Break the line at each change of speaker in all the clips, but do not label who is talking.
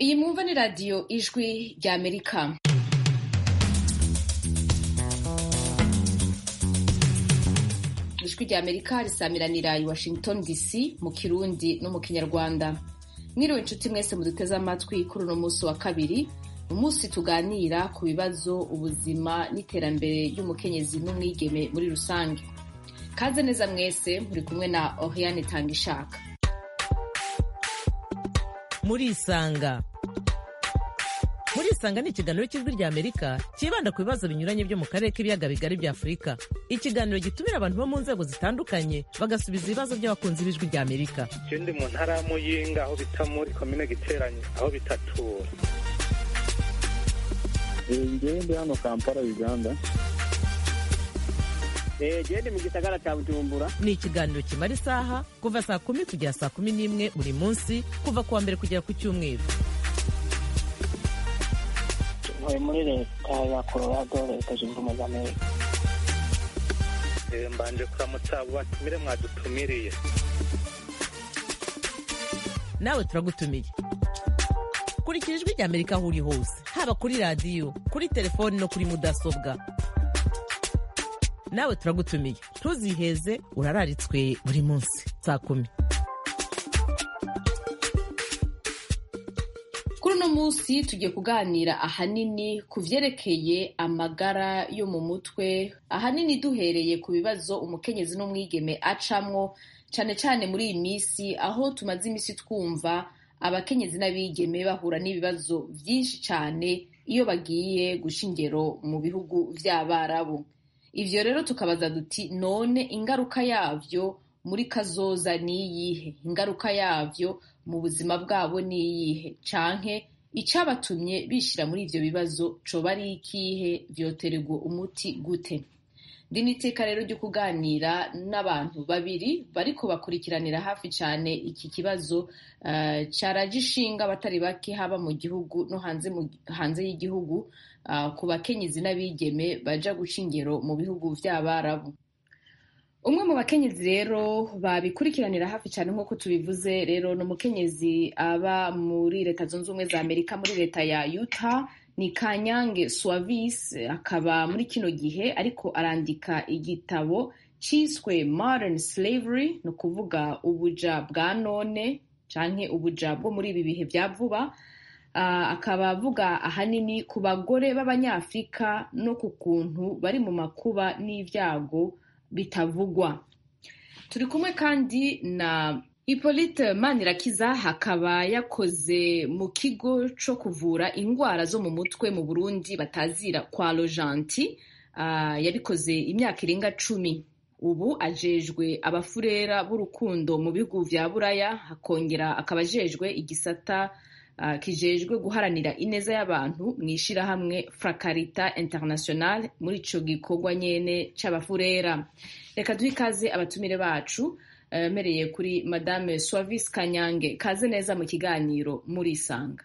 iyi mwumva ni radiyo ijwi rya amerika ijwi rya amerika risamiranira i washington dc mu kirundi no mu kinyarwanda mwiriwe inshuti mwese muduteze amatwi kuri uno munsi wa kabiri umunsi tuganira ku bibazo ubuzima n'iterambere ry'umukenyezi n'umwigeme muri rusange kaze neza mwese muri kumwe na oriane tangishaka
murisanga murisanga ni ikiganiro cy'ijwi rya amerika cyibanda ku bibazo binyuranye byo mu karere k'ibiyaga bigari bya afurika ikiganiro gitumira abantu bo mu nzego zitandukanye bagasubiza ibibazo by'abakunzi b'ijwi rya amerika
je ndi mu ntara ya muyinga aho bita muri komine giteranye aho bitatura
ngewe ndi hano kampala uganda
gende mu gisagara cya bujumbura
ni ikiganiro kimara isaha kuva saa kumi kugera saa kumi n'imwe buri munsi kuva ku wa mbere kugera ku cyumweru
ntuye muri leta ya colorado leta zunze ubumwe za amerika
Eh, mbanje kuramutsa abo batumire mwadutumiriye
nawe turagutumiye kurikira ijwi rya amerika aho uri hose haba kuri radiyo kuri telefoni no kuri mudasobwa nawe turagutumiye ntuziheze urararitswe buri munsi saa kumi
kuri uno munsi tugiye kuganira ahanini ku vyerekeye amagara yo mu mutwe ahanini duhereye ku bibazo umukenyezi n'umwigeme acamwo cane cane muri iyi misi aho tumaze imisi twumva abakenyezi n'abigeme bahura n'ibibazo vyinshi cane iyo bagiye guca ingero mu bihugu vy'abarabu ivyo rero tukabaza duti none ingaruka yavyo muri kazoza niyihe ingaruka yavyo mu buzima bwabo niyihe canke icabatumye bishira muri ivyo bibazo coba ari ikihe vyotererwa umuti gute ndi n'iteka rero ryo kuganira n'abantu babiri bariko bakurikiranira hafi cane iki kibazo uh, caraje ishinga abatari bake haba mu gihugu no hanze, mu, hanze y'igihugu uh, ku bakenyezi n'abigeme baja guca ingero mu bihugu vy'abarabu umwe mu bakenyezi rero babikurikiranira hafi cyane nk'uko tubivuze rero ni umukenyezi aba muri leta zunze ubumwe za amerika muri leta ya utah ni kanyange suavis akaba muri kino gihe ariko arandika igitabo cyiswe modern slavery ni ukuvuga ubuja bwa none canke ubuja bwo muri ibi bihe bya vuba uh, akaba avuga ahanini ku bagore b'abanyafurika no ku kuntu bari mu makuba n'ibyago bitavugwa turi kumwe kandi na Hippolyte Manirakiza hakaba yakoze mu kigo co kuvura indwara zo mu mutwe mu Burundi batazira kwa Rojanti uh, yabikoze imyaka irenga cumi ubu ajejwe abafurera b'urukundo mu bihugu vya Buraya hakongera akaba ajejwe igisata uh, kijejwe guharanira ineza y'abantu mw'ishirahamwe Fracarita International muri ico gikorwa nyene c'abafurera reka duhe ikaze abatumire bacu mereye kuri madame Swavis Kanyange kaze neza mu kiganiro murisanga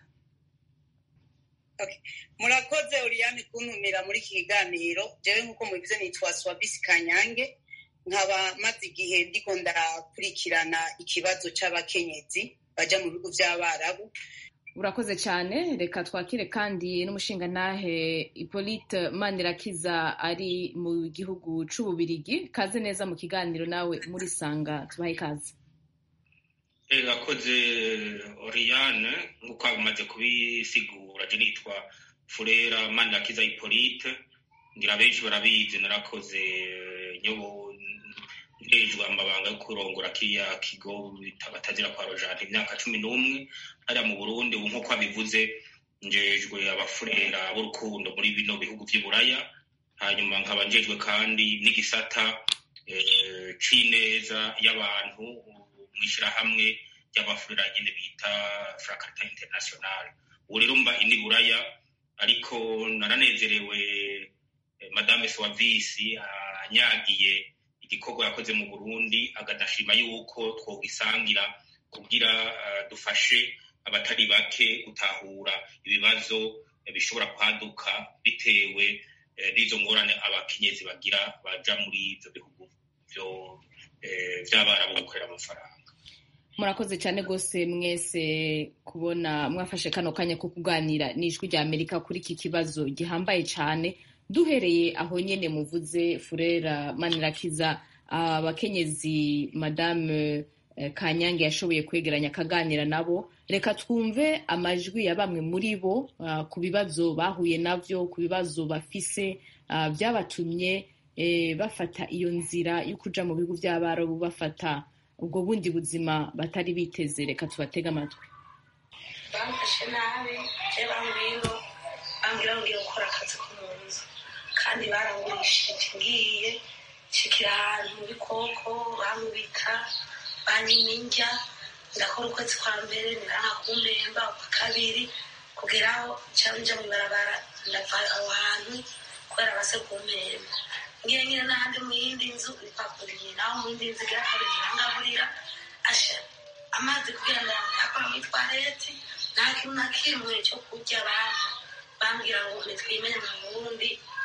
murakoze Oriane kuntumira muri iki kiganiro jewe nk'uko mubivuze nitwa Swavis Kanyange nkaba maze igihe ndiko ndakurikirana ikibazo c'abakenyezi baja mu bihugu vy'abarabu
urakoze cyane reka twakire kandi n'umushingantahe Hippolyte Manirakiza ari mu gihugu c'ububirigi kaze neza mu kiganiro nawe muri sanga tubahe ikaze
urakoze Oriane nk'uko bamaze kubisigura je nitwa Furera Manirakiza Hippolyte ngira benshi barabizi narakoze nyobo njejwe amabanga yo kurongora kiriya kigo batazira kwa rojante imyaka cumi n'umwe hariya mu burundi ubu nk'uko abivuze njejwe abafurera b'urukundo muri bino bihugu vy'iburaya hanyuma nkaba njejwe kandi n'igisata c'ineza y'abantu mw'ishirahamwe ry'abafurera nyene bita fracarita international ubu rero mba ini buraya ariko naranezerewe madame swavisi anyagiye igikorwa yakoze mu burundi agadashima yuko twogisangira kugira uh, dufashe abatari bake gutahura ibibazo bishobora kwaduka bitewe n'izo ngorane abakenyezi bagira baja muri ivyo bihugu vy'abarabu gukorera amafaranga
murakoze cyane rwose mwese kubona mwafashe kano kanya ko kuganira n'ijwi rya amerika kuri iki kibazo gihambaye cyane duhereye aho nyine muvuze furera manirakiza abakenyezi madame kanyange yashoboye kwegeranya akaganira nabo reka twumve amajwi ya bamwe muri bo ku bibazo bahuye nabyo ku bibazo bafise byabatumye bafata iyo nzira yo kuja mu bihugu by'abarabu bafata ubwo bundi buzima batari biteze reka tubatege amatwi
bamfashe nabi je bambwira bambwira ngiye gukora akazi ko mu nzu kandi barangurishije ngiye nshikira ahantu mu bikoko bankubita banyima indya ndakora ukwezi kwa mbere ntiranka kumpemba ukwa kabiri kugeraho cyangwa nja mu ibarabara ndava aho hantu kubera base kumpemba ngiye nyine n'ahandi mu yindi nzu bipakuriye naho mu yindi nzu igira kabiri ntirangaburira asha amazi kugira ngo yakora muri twareti nta kintu na kimwe cyo kurya abantu bambwira ngo nitwimenye mu burundi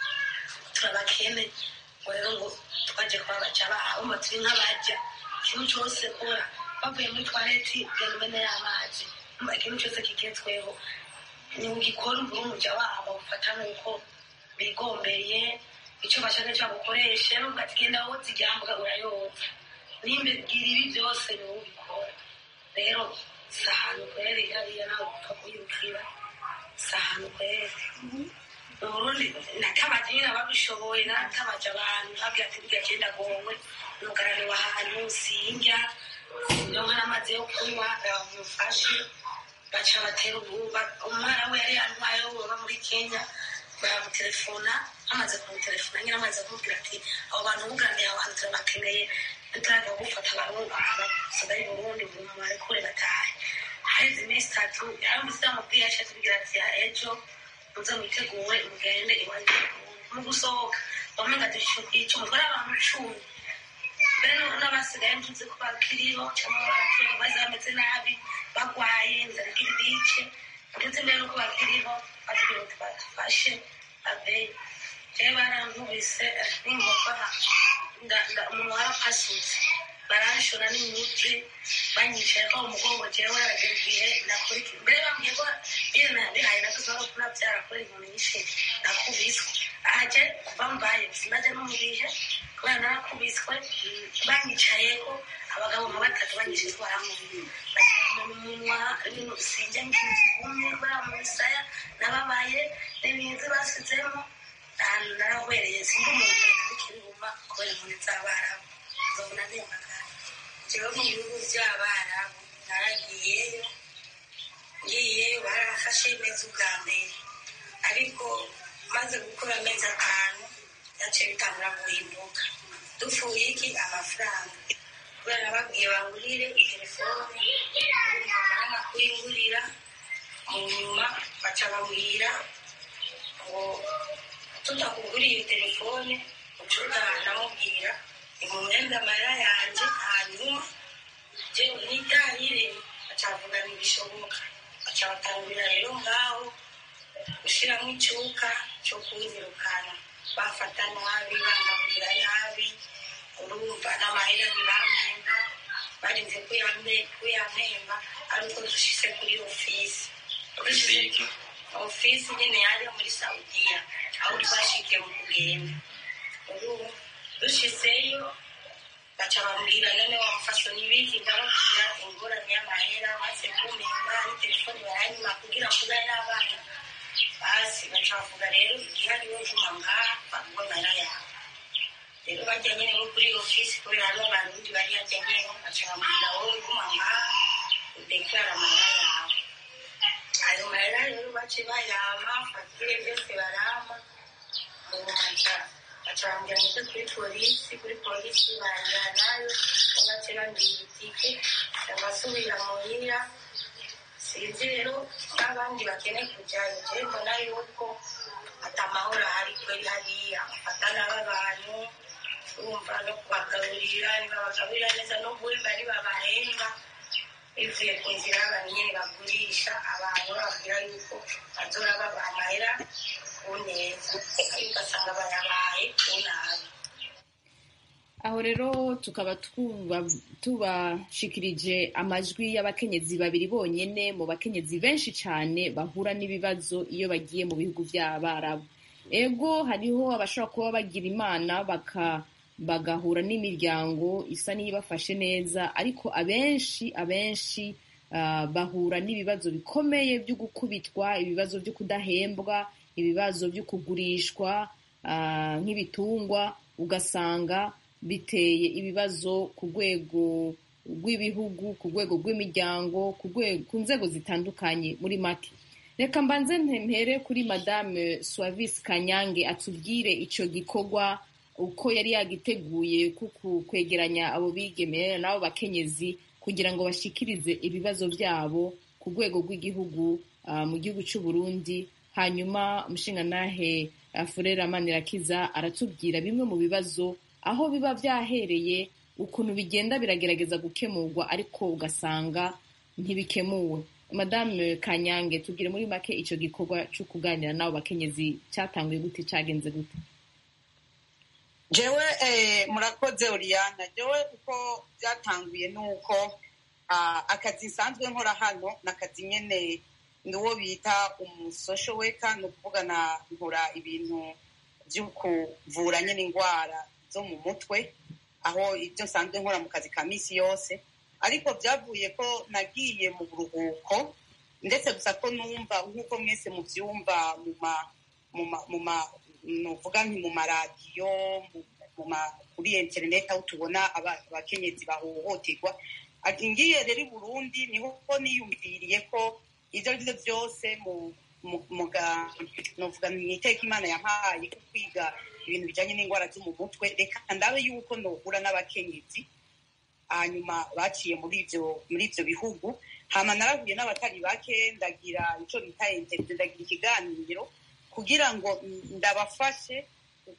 turabakene ngo rero ngo twaje kuba baca babo ngo turi nk'abaja ikintu cyose kora bavuye muri twareti genda umene y'amazi umva ikintu cyose kigezweho ni ugikora umbura umuja wabo ufata nk'uko bigombeye icyo bashaka cyagukoresha nubwo ati genda woza iryambwa urayoza nimba bwira ibi byose ni wowe ubikora rero si ahantu kwere hariya nawe upfa kuyibwira si ahantu kwere mu burundi natabaje nyine ababishoboye naratabaje abantu babwira ati burya genda gongwe nugaraniwe ahantu sinjya ndonka n'amazi yo kunywa bamufashe baca batera ububa umwana we yari yantwaye baba muri kenya baramutelefona amaze kumutelefona nyine amaze kumubwira ati abo bantu buganiye abo bantu turabakeneye tutaraga gufata abasoda y'uburundi buri muntu arekure batahe haheze iminsi itatu yaramutse yamubwiye yaciye atubwira ati ejo muze mwiteguwe mugende iwanyu mu gusohoka wamenga dufishe kwica umugore abantu cumi mbere n'abasigaye ntuzi ko bakiriho cyangwa barapfuye baza bameze nabi bagwaye inzara igira ibice ndetse mbere n'uko bakiriho batubwira ngo tubafashe abeyi jewe barankubise n'ingoga umuntu warapasutse baranshora n'imiti banyicaye ko umugongo jewe haragera igihe nakurikira mbere bambwiye ko iyo nabihaye nakoze aho kunabyara kubera inkoni nyinshi nakubiswe aje kuva mbaye sinaje no mu bihe kubera narakubiswe banyicayeho abagabo nka batatu banyishije baramubiri bashyira mu munwa sinjya ngiye kigumye kubera mu misaya nababaye n'ibintu basizemo ahantu narahwereye sindi umuntu n'ikiruma kubera inkoni z'abarabu nzobona ndemagara jewe mu bihugu by'abarabu naragiyeyo ngiyeyo barafashe neza ubwa mbere ariko maze gukora amezi atanu yaciye bitangura guhinduka dupfuye iki amafaranga kubera babwiye bangurire telefone bamara kuyingurira mu nyuma baca bambwira ngo tutakuguriye iyo telefone ucuruza namubwira imumwembe amarira yanjye hanyuma jewe nitahire bacavuga ntibishoboka baca batangurira rero ngaho gushiramo icuka cyo kunyirukana bafata nabi bangaburira nabi urumva n'amahera ntibamwemba barinze kuyampemba ariko dushise kuri ofisi ofisi nyine yari muri saudiya aho twashikiye mu kugenda ubu dushiseyo baca bambwira none wamufasha n'ibiki ndababwira ingorane y'amahera maze kumemba ari telefoni baranyuma kugira ngo ube n'abana basi baca bavuga rero igihe ariwe guma ngaha baguha amahera yawe rero bajya nyine bo kuri ofisi kubera hariho abantu undi bari hajya nyine baca bambwira wowe guma ngaha udeklara amahera yawe ayo mahera rero bace bayama fagire byose barama ubu baca baca bambwira ngo kuri polisi kuri polisi banjyanayo bace bambwira itike ndabasubira muhira sinzi rero n'abandi bakeneye kujyayo je mbona yuko atamahoro ahari kweri hariya bafata nabi abantu urumva no kubagaburira ntibabagaburira neza no guhemba ntibabahemba bivuye ku nzira y'abantu nyine bagurisha abantu bababwira yuko bazora babaha amahera ku neza ariko ugasanga bayabaye ku nabi
aho rero tukaba tuba- tubashikirije amajwi y'abakenyezi babiri bonyene mu bakenyezi benshi cyane bahura n'ibibazo iyo bagiye mu bihugu by'abarabu ego hariho abashobora kuba bagira imana baka bagahura n'imiryango isa n'iyibafashe neza ariko abenshi abenshi ah, bahura n'ibibazo bikomeye byo gukubitwa ibibazo byo kudahembwa ibibazo byo kugurishwa ah, nk'ibitungwa ugasanga biteye ibibazo ku rwego rw'ibihugu ku rwego rw'imiryango ku rwego ku nzego zitandukanye muri make reka mbanze mpere kuri madame Suavis kanyange atubwire icyo gikorwa uko yari yagiteguye kuku kwegeranya abo bigeme n'abo bakenyezi kugira ngo bashikirize ibibazo byabo ku rwego rw'igihugu ah, mu gihugu cy'u Burundi hanyuma umushingantahe ah, Furera Manirakiza aratubwira bimwe mu bibazo aho biba byahereye ukuntu bigenda biragerageza gukemurwa ariko ugasanga ntibikemuwe madame kanyange tubwire muri make icyo gikorwa cyo kuganira n'abo bakenyezi cyatanguye gute cyagenze gute
jewe eh, murakoze Oriana jewe uko byatanguye ni uko ah, akazi nsanzwe nkora hano ni akazi nyene ni uwo bita umusosho weka ni ukuvuga na nkora ibintu byo kuvura nyine indwara zo mu mutwe aho ibyo nsanzwe nkora mu kazi ka minsi yose ariko byavuye ko nagiye mu buruhuko ndetse gusa ko numva nk'uko mwese mubyumva mu ma mu ma mu ma nuvuga nti mu maradiyo mu- mu ma- kuri interineti aho tubona aba- abakenyezi bahohoterwa ati ngiye rero i burundi niho ko niyumviriye ko ibyo ari byo byose mu mu- mu ga- nuvuga mu iteka imana yampaye ko kwiga ibintu bijyanye n'indwara zo mu mutwe reka ndabe yuko nohura n'abakenyezi hanyuma baciye muri ibyo muri ibyo bihugu hama narahuye n'abatari bake ndagira icyo bita interview ndagira ikiganiro kugira ngo ndabafashe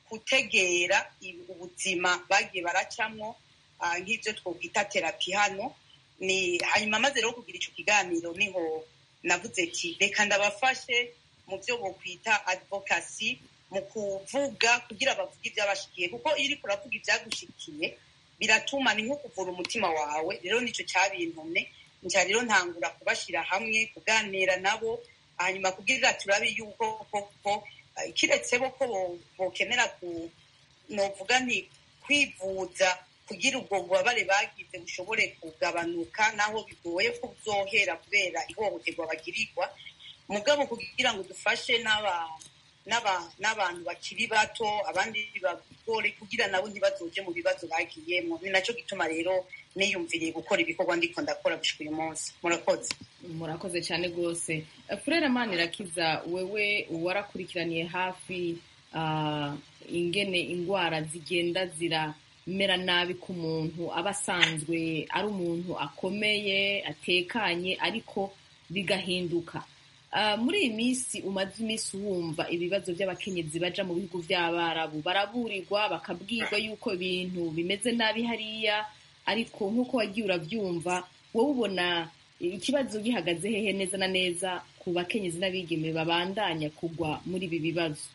gutegera i- ubuzima bagiye baracamwo ah, nk'ibyo twokwita terapi hano ni hanyuma maze rero kugira icyo kiganiro niho navuze ati reka ndabafashe mu byo bokwita advocacy mu kuvuga kugira bavuge ibyabashikiye kuko iyo uriko uravuga ibyagushikiye biratuma ni nko kuvura umutima wawe rero nicyo cyabintumye nca rero ntangura kubashyira hamwe kuganira nabo hanyuma kugira turabe yuko koko eh, kiretse bo ko bo- bokenera ku novuga nti kwivuza kugira ubwo bubabare bagize bushobore kugabanuka naho bigoye ko buzohera kubera ihohoterwa bagirirwa mugabo kugira ngo dufashe n'aba n'aba- n'abantu bakiri bato abandi bagore kugira nabo ntibazoje mu bibazo bagiyemo ni nacyo gituma rero niyumviriye gukora ibikorwa ndiko ndakora gushika uyu munsi murakoze
murakoze cyane rwose furere manirakiza wewe warakurikiraniye hafi ah, ingene indwara zigenda ziramera nabi ku muntu aba asanzwe ari umuntu akomeye atekanye ariko bigahinduka Ah, muri iyi minsi umaze iminsi wumva ibibazo by'abakenyezi baja mu bihugu by'abarabu baraburirwa bakabwirwa yuko ibintu bimeze nabi hariya ariko nk'uko wagiye urabyumva wowe ubona ikibazo gihagaze hehe neza na neza ku bakenyezi n'abigeme babandanya kugwa muri ibi bibazo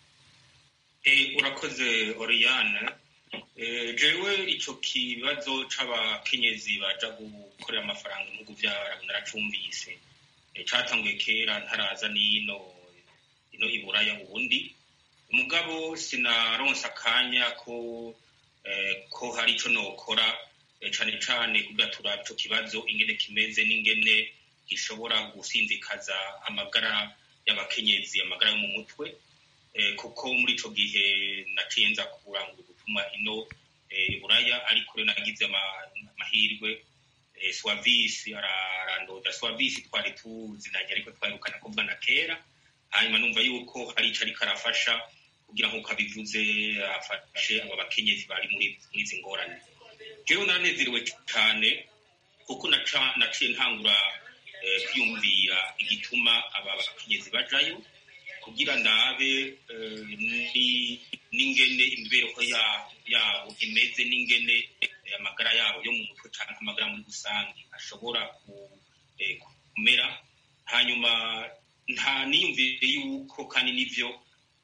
Eh, urakoze Oriane Eh, jewe ico kibazo c'abakenyezi baja gukorera amafaranga mu bihugu vy'abarabu naracumvise Eh, catanguye kera ntaraza n'ino ino iburaya ubundi mugabo sinaronse akanya ko eh, ko hari ico nokora eh, cane cane kugira turabe ico kibazo ingene kimeze n'ingene gishobora gusinzikaza amagara y'abakenyezi amagara yo mu mutwe eh, kuko muri ico gihe naciye nza kurangura ubutumwa ino eh, buraya ariko rero nagize ama- amahirwe eh, swavisi ararandoda swavisi twari tuzinanye ariko twarukana kuvugana kera hanyuma numva yuko hari ico ariko arafasha kugira nk'uko abivuze afashe aba bakenyezi bari muri muri izi ngorane jewe naranezerewe cane kuko naca- naciye ntangura eh, kwiyumvira igituma aba bakenyezi bajayo kugira ndabe eh, ni- n'ingene imibereho ya- yabo imeze n'ingene eh, amagara yabo yo mu mutwe canke amagara muri rusange ashobora ku- eh, kumera hanyuma nta niyumvire yuko kandi nivyo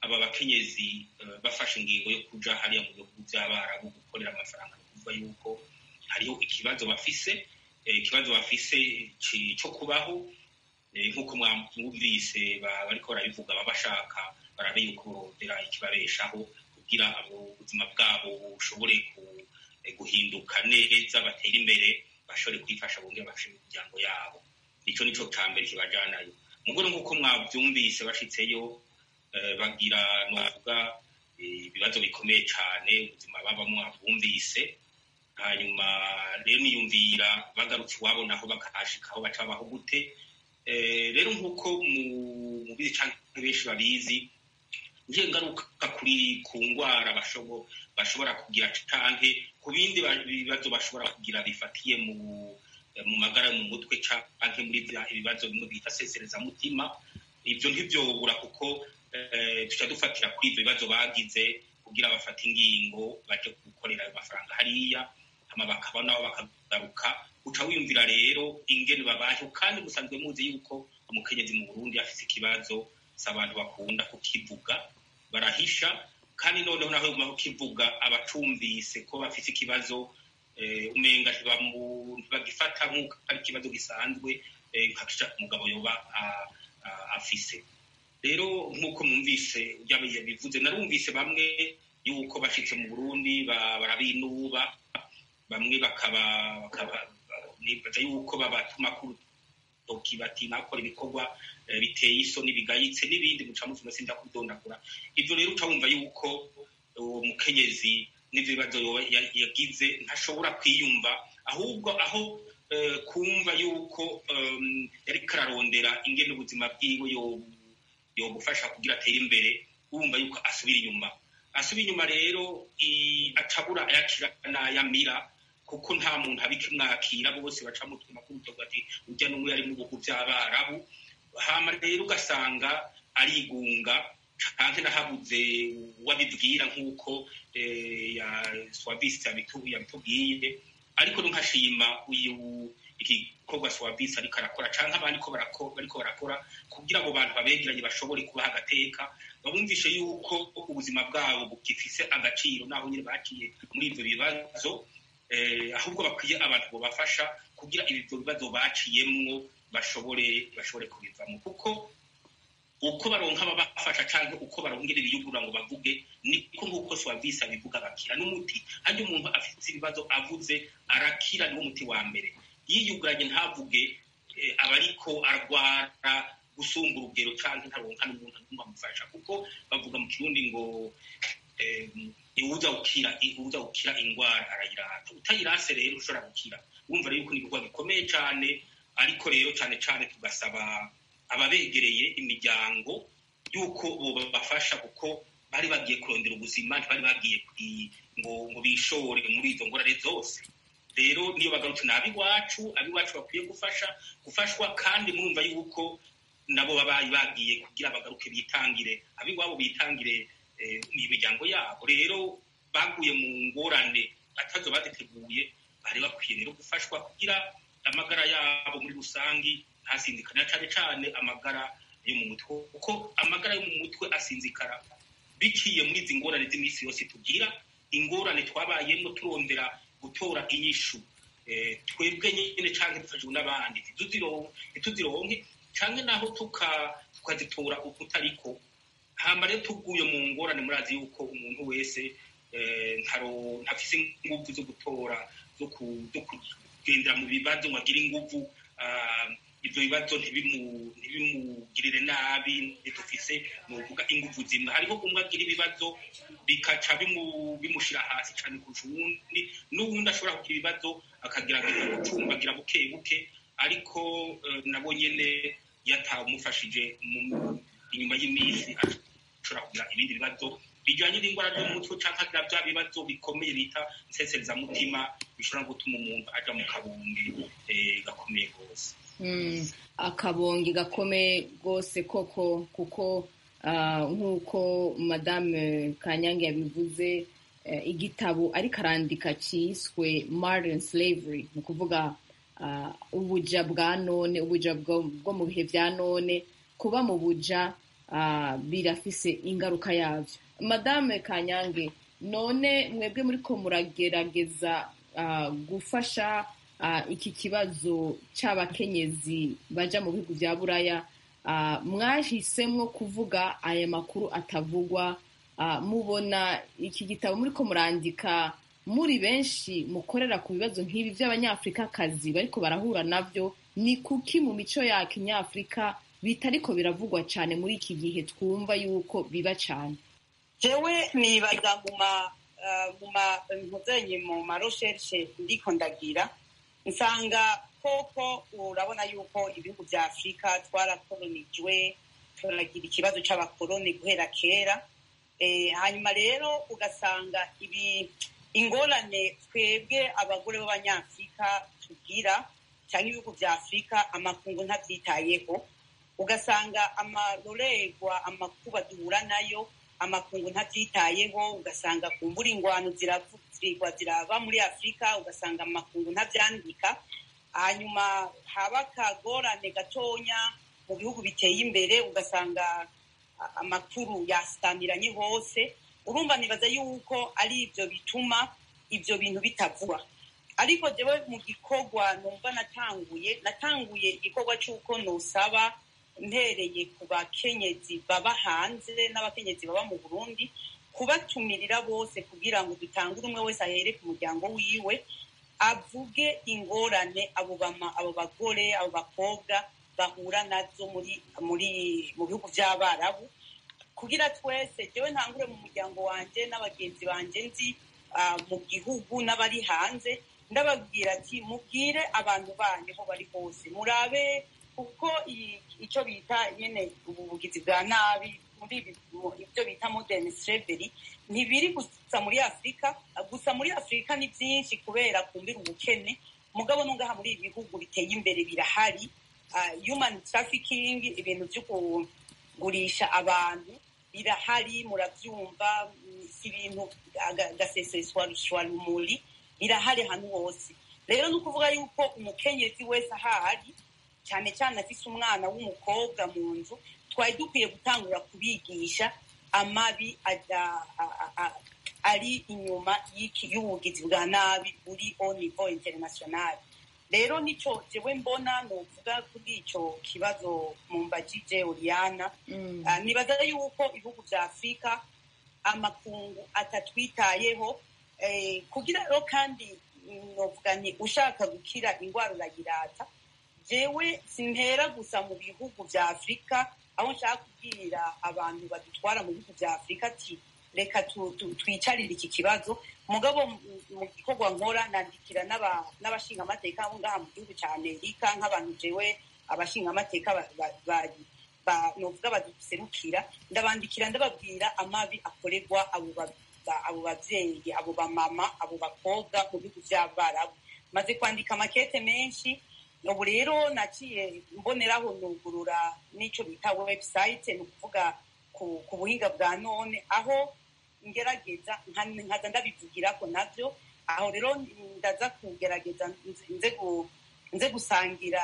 aba bakenyezi bafashe ingingo yo kuja hariya mu bihugu by'abarabu gukorera amafaranga ni ukuvuga yuko hariho ikibazo bafise ikibazo bafise cyo kubaho nk'uko mwumvise bariko barabivuga baba bashaka barabe yuko borondera ikibabeshaho kugira ubuzima bwabo bushobore guhinduka neza batere imbere bashobore kwifasha bongere bafashe imiryango yabo icyo nico ca mbere kibajanayo mugore nk'uko mwavyumvise bashitseyo bagira novuga ibibazo bikomeye cane ubuzima babamwo bumvise hanyuma rero niyumvira bagarutse iwabo naho bakahashika aho baca babaho gute rero nk'uko mubizi canke benshi babizi ngiye ngaruka kuri ku ngwara bashobora kugira canke ku bindi bibazo bashobora kugira bifatiye mu mu magara mu mutwe canke muri ibibazo bimwe bita seserezamutima ivyo ntivyobura kuko tuca dufatira kuri ivyo bibazo bagize kugira bafate ingingo baje gukorera ayo mafaranga hariya hama bakaba nabo bakagaruka uca wiyumvira rero ingene babayeho kandi musanzwe muzi yuko umukenyezi mu burundi afise ikibazo si abantu bakunda kukivuga barahisha kandi noneho naho yaguma kukivuga abacumvise ko bafise ikibazo umenga ntibagifata nk'uko ari ikibazo gisanzwe nka umugabo yoba afise rero nk'uko mwumvise bivuze narumvise bamwe yuko bashitse mu burundi barabinuba bamwe bakaba nibaza yuko babatuma ku rutoki bati nakora ibikorwa biteye isoni bigayitse n'ibindi muca muvuma sinda kudondagura ivyo rero uca wumva yuko uwo mukenyezi n'ivyo bibazo yagize ntashobora kwiyumva ahubwo aho kumva yuko yariko ararondera ingene ubuzima bwiwe yobufasha kugira atere imbere wumva yuko asubira inyuma asubira inyuma rero acabura ayakira n'ayamira kuko nta muntu abikimwakira bose baca mutuma kurutoga ati urya n'umwe yari mu bihugu by'abarabu hama rero ugasanga arigunga canke nahabuze uwabibwira nk'uko swavisi yabitubwiye ariko nkashima uyu igikorwa swavisi ariko arakora canke abandi ko bariko barakora kugira abo bantu babegeranye bashobore kubaha agateka babumvishe yuko ubuzima bwabo bugifise agaciro naho nyine baciye muri ivyo bibazo ahubwo bakwiye abantu bobafasha kugira ibyo bibazo baciyemwo bashobore bashobore kubivamo kuko uko baronka ababafasha cyangwa uko barongera ibiyugura ngo bavuge niko nk'uko swavisi abivuga bakira n'umuti harya umuntu afite ibibazo avuze arakira niwo muti wa mbere yiyuguranye ntavuge aba ariko arwara gusumba urugero cyangwa ntaronka n'umuntu n'umwe amufasha kuko bavuga mu kirundi ngo iwuza gukira iwuza gukira ingwara arayirata utayirase rero ushobora gukira wumva rero yuko ni ibikorwa bikomeye cyane ariko rero cyane cyane tugasaba ababegereye imiryango yuko bobafasha kuko bari bagiye kurondera ubuzima ntibari bagiye ngo ngo bishore muri izo ngorane zose rero niyo bagarutse ni ab'iwacu ab'iwacu bakwiye gufasha gufashwa kandi murumva yuko nabo babaye bagiye kugira bagaruke bitangire ab'iwabo bitangire imiryango yabo rero baguye mu ngorane batazo baziteguye bari bakwiye rero gufashwa kugira amagara yabo muri rusangi ntasinzikana cyane cyane amagara yo mu mutwe kuko amagara yo mu mutwe asinzikara biciye muri izi ngorane z'iminsi yose tugira ingorane twabayemo turondera gutora inyishu twebwe nyine cyangwa dufashijwe n'abandi ntituzironke cyangwa naho tukazitora ukutariko hamba rero tuguye mu ngorane murazi yuko umuntu wese ntafise inguvu zo gutora zo kugendera mu bibazo ngo agire inguvu ibyo bibazo ntibimugirire nabi ntidufise nuvuga inguvu zimwe hariho umwe agira ibibazo bikaca bimushyira hasi cyane kurusha uwundi n'uwundi ashobora kugira ibibazo akagerageza gucumbagira buke buke ariko nabo nyine yatawumufashije inyuma y'iminsi ashobora kugira ibindi bibazo bijyanye n'indwara zo mu mutwe cyangwa agira bya bibazo bikomeye bita nseserezamutima bishobora gutuma umuntu ajya mu kabumbi gakomeye rwose
akabonge gakomeye rwose koko kuko nk'uko madame kanyange yabivuze igitabo ariko arandika cyiswe modern slavery ni ukuvuga ubuja bwa none ubuja bwo mu bihe bya none kuba mu buja ah, birafise ingaruka yavyo madame kanyange none mwebwe muriko muragerageza ah, gufasha ah, iki kibazo c'abakenyezi baja mu bihugu vya buraya ah, mwahisemwo kuvuga aya makuru atavugwa ah, mubona iki gitabo muriko murandika muri benshi mukorera ku bibazo nk'ibi vy'abanyafrikakazi bariko barahura navyo ni kuki mu mico ya kinyafrika bitariko biravugwa cane muri iki gihe twumva yuko biba cane
jewe nibaza mu ma ah, mu ma mpuzenye mu ma recherche ndiko ndagira nsanga koko urabona yuko ibihugu vya afurika twarakolonijwe turagira ikibazo c'abakoloni guhera kera eh, hanyuma rero ugasanga ibi ingorane twebwe abagore b'abanyafurika tugira cyangwa ibihugu vya afurika amakungu ntavyitayeho ugasanga amarorerwa amakuba duhura nayo amakungu ntavyitayeho ugasanga kumbura ingwano ziravu- zirigwa ziraba muri afurika ugasanga amakungu ntavyandika hanyuma haba akagorane gatonya mu bihugu biteye imbere ugasanga a- amakuru yasamiranye hose urumva nibaza yuko ari ivyo bituma ivyo bintu bitavura ariko jewe mu gikorwa numva natanguye natanguye igikorwa c'uko nosaba mpereye ku bakenyezi baba hanze n'abakenyezi baba mu burundi kubatumirira bose kugira ngo dutangure umwe wese ahere ku muryango wiwe avuge ingorane abo bama abo bagore abo bakobwa bahura nazo muri muri mu bihugu vy'abarabu kugira twese jewe ntangure mu muryango wanje n'abagenzi banje nzi ah, mu gihugu n'abari hanze ndababwira ati mubwire abantu banyu aho bari hose murabe kuko i- ico bita nyene ubugizi bwa nabi muri ibi- mu- ibyo bita modern slavery ntibiri gusa muri afurika gusa muri afurika ni byinshi kubera kumbira ubukene mugabo nungaha muri ibi bihugu biteye imbere birahari Ah, human trafficking ibintu vyo kugurisha abantu birahari muravyumva mm, si ibintu aga- gaseseshwa rumuri birahari ahantu hose rero ni ukuvuga yuko umukenyezi wese ahari cyane cyane afise umwana w'umukobwa mu nzu twari dukwiye gutangura kubigisha amabi ada- a- a- a- ari inyuma y'iki- y'ubugizi bwa nabi buri au niveau international rero nico jewe mbona novuga kuri ico kibazo mumbajije oriana
Mm.
Ah, nibaza yuko ibihugu vya afurika amakungu atatwitayeho eh, kugira rero kandi mm, novuga nti ushaka gukira ingwara urayirata jewe simpera gusa mu bihugu vya afurika aho nshaka kubwira abantu badutwara mu bihugu vya afurika ati reka tu- tu- twicarire iki kibazo mugabo mu- mu gikorwa nkora nandikira n'aba- n'abashingamateka bo ngaha mu gihugu ca amerika nk'abantu jewe abashingamateka ba- ba- ba- ba- novuga baduserukira ndabandikira ndababwira amabi akorerwa abo ba- ba- abo bavyeyi abo bamama abo bakobwa mu bihugu vy'abarabu maze kwandika amakete menshi ubu rero naciye mboneraho nugurura n'ico bita website ni ukuvuga ku, ku buhinga bwa none aho ngerageza nka- nkaza ndabivugirako navyo aho rero ndaza kugerageza nze- nze gu- nze gusangira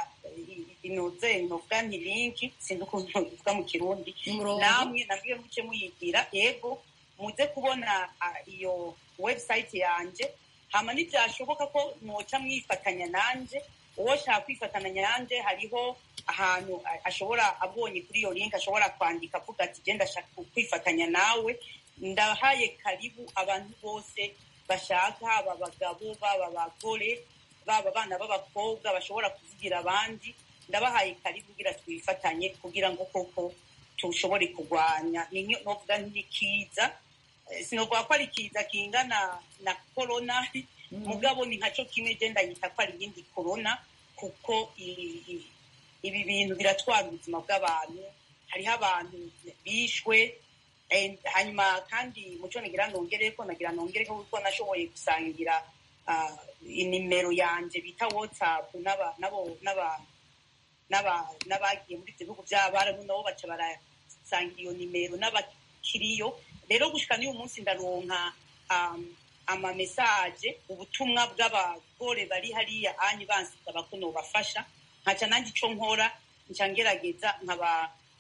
inoze novuga nti linki sinzi ukuntu ivuga mu kirundi
umurongo
namwe nabwiwe muce muyigira yego muze kubona ah, iyo website yanje hama ntibyashoboka ko mwoca mwifatanya nanje uwo shaka kwifatanya nanje hariho ahantu a- ashobora abonye kuri iyo link ashobora kwandika avuga ati genda ndashaka kwifatanya nawe ndahaye karibu abantu bose bashaka baba abagabo baba abagore baba abana b'abakobwa bashobora kuvugira abandi ndabahaye karibu kugira twifatanye kugira ngo koko tushobore kurwanya ni nyo- novuga ntikiza sinovuga ko ari kiza kingana na korona mugabo ni nkaco kimwe je ndayita ko ari iyindi korona kuko i- i- ibi bintu biratwara ubuzima bw'abantu hariho abantu bishwe eh, hanyuma kandi muco nagira nongereko nagira nongereko kuko nashoboye gusangira ah, inimero yanje bita whatsapp n'aba- nabo- n'aba- n'aba- n'abagiye muri ibyo bihugu by'abarabu nabo baca barasangira iyo nimero n'abakiriyo rero gushika n'uyu munsi ndaronka um, amamesaje ubutumwa bw'abagore bari hariya anyi bansaba ko nobafasha nkaca nanjye ico nkora nca ngerageza nkaba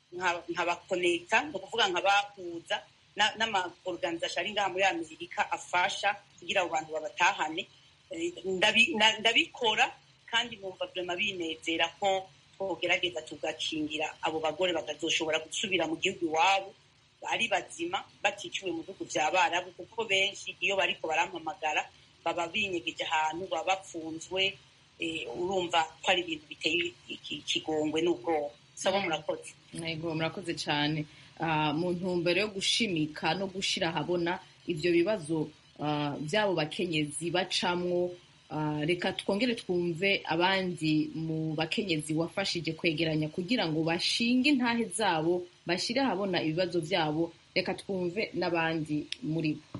nkabakonekita ni ukuvuga nkabahuza n'amaorganisation ari ngaha muri amerika afasha kugira abo bantu babatahane ndabikora kandi numva vrema binezera ko twogerageza tugakingira abo bagore bakazoshobora gusubira mu gihugu iwabo ari bazima baticiwe mu bihugu vya barabu kuko benshi iyo bariko barampamagara baba binyegeje ahantu baba bapfunzwe urumva ko ari ibintu biteye ikigongwe n'ubwoba saba murakoze
yego murakoze cyane mu ntumbero yo gushimika no gushira ahabona ivyo bibazo by'abo bakenyezi bacamwo reka twongere twumve abandi mu bakenyezi wafashije kwegeranya kugira ngo bashinge intahe zabo bashyire ahabona ibibazo byabo reka twumve n'abandi muri bo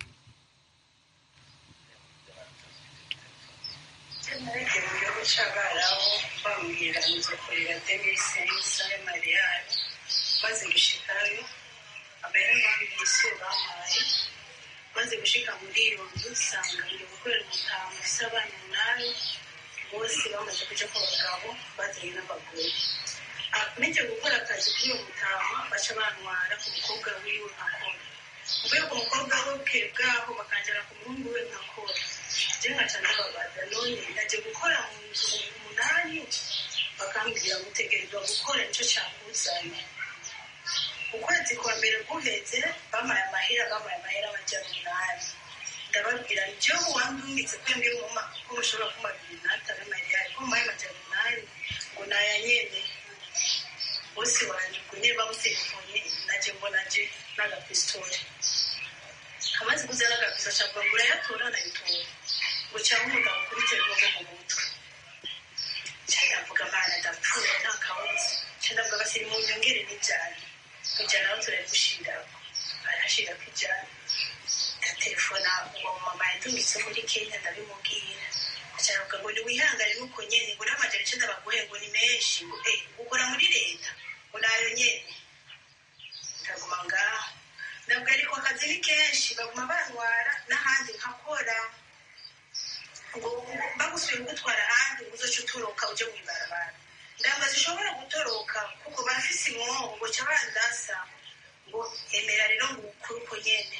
narebye mu gihugu cy'abarabu bambwira nzo kurira demisensa y'amariyari maze gushikayo abera bambwiye isi bampaye maze gushika muri iyo nzu usanga ngiye gukorera umutamu ufise abana umunani bose bamaze kuja ku bagabo bazanye n'abagore meje gukora akazi kuri uwo mutama baca bantwara ku mukobwa wiwe nkakora mvuye ku mukobwa we bwe bwaho bakanjana ku muhungu we nkakora je nkaca ndababaza none ndaje gukora mu nzu umunani bakambwira gutegerezwa gukora nico cakuzanye ukwezi kwa mbere guheze bamaye amahera bamaye amahera amajana umunani ndababwira nje wandungitse kwembwira umuma ko mushobora kuma bibiri n'atanu amariyari ko mumaye amajana umunani ngo naya nyene bose wanje ubwo nyene bamutelefone naje mbona je n'agapisitore amaze kuzana agapisto acavuga ngo urayatora nayitora ngo cyangwa umugabo kuri telefone mu mutwe ndavuga mana ndapfuye nta kabuza ndavuga basiri mu nyongere n'ibyari kujyana aho turabigushirako arashirako ijana ndatelefona uwo mama yadungitse muri kenya ndabimubwira acaravuga ngo niwihangane nuko nyene ngo n'amajana icenda baguhe ngo ni menshi ngo eh ukora muri leta ngo nayo nyene ndaguma ngaho ndabwo ariko akazi ni kenshi baguma bantwara n'ahandi nkakora ngo bagusuye kugutwara ahandi ngo uzoca utoroka uje mw'ibarabara ndamba zishobora gutoroka kuko barafise imwobo ngo ca bandasa ngo emera rero ngo ukure uko nyene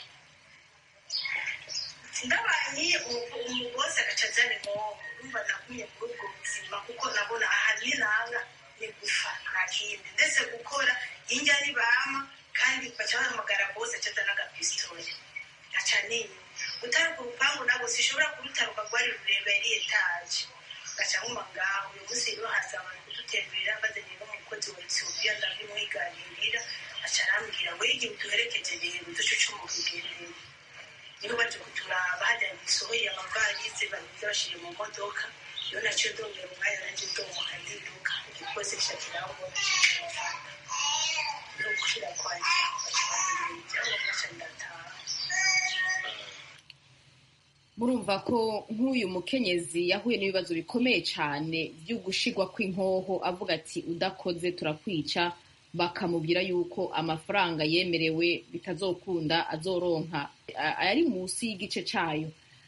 ndabanyiye umubose agaca azana imwobo urumva nagumye muri ubwo buzima kuko nabona aha ninanga ni gufa nta kindi ndetse gukora injya nibama kandi baca bahamagara bose aca azana agapisitore aca ninya gutaruka urupangu nabwo sishobora kurutaruka rwari rurerure yari etaje gaca nkuma ngaho uyu munsi rero haza abantu kudutemberera bazanye n'umukozi wa ethiopia ndabimwiganirira aca arambwira ngo igihe uduherekeje rero duce ucuma kugendera niho baje kuturaba hajya gisohoye amavarize babiza bashire mu modoka iyo naciye ndongera umwanya nanje ndomuka ndiruka igipolisi gica kirambona kirafata no gushira kwanje baca bazanira ibyangombwa ca ndataha
murumva ko nk'uyu mukenyezi yahuye n'ibibazo bikomeye cyane byo gushigwa kw'inkoho avuga ati udakoze turakwica bakamubwira yuko amafaranga yemerewe bitazokunda azoronka ari munsi y'igice cyayo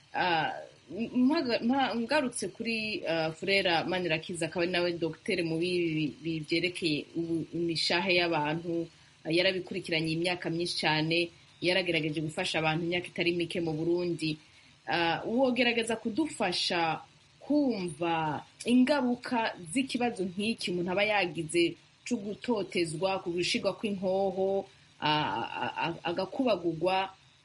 ngarutse kuri furera manirakiza akaba ari nawe dogiteri mu bibi byerekeye imishahe y'abantu yarabikurikiranye imyaka myinshi cyane yaragerageje gufasha abantu imyaka itari mike mu burundi wogerageza kudufasha kumva ingaruka z'ikibazo nk'iki umuntu aba yagize cyo gutotezwa ku gushigwa kw'inkoho agakubagurwa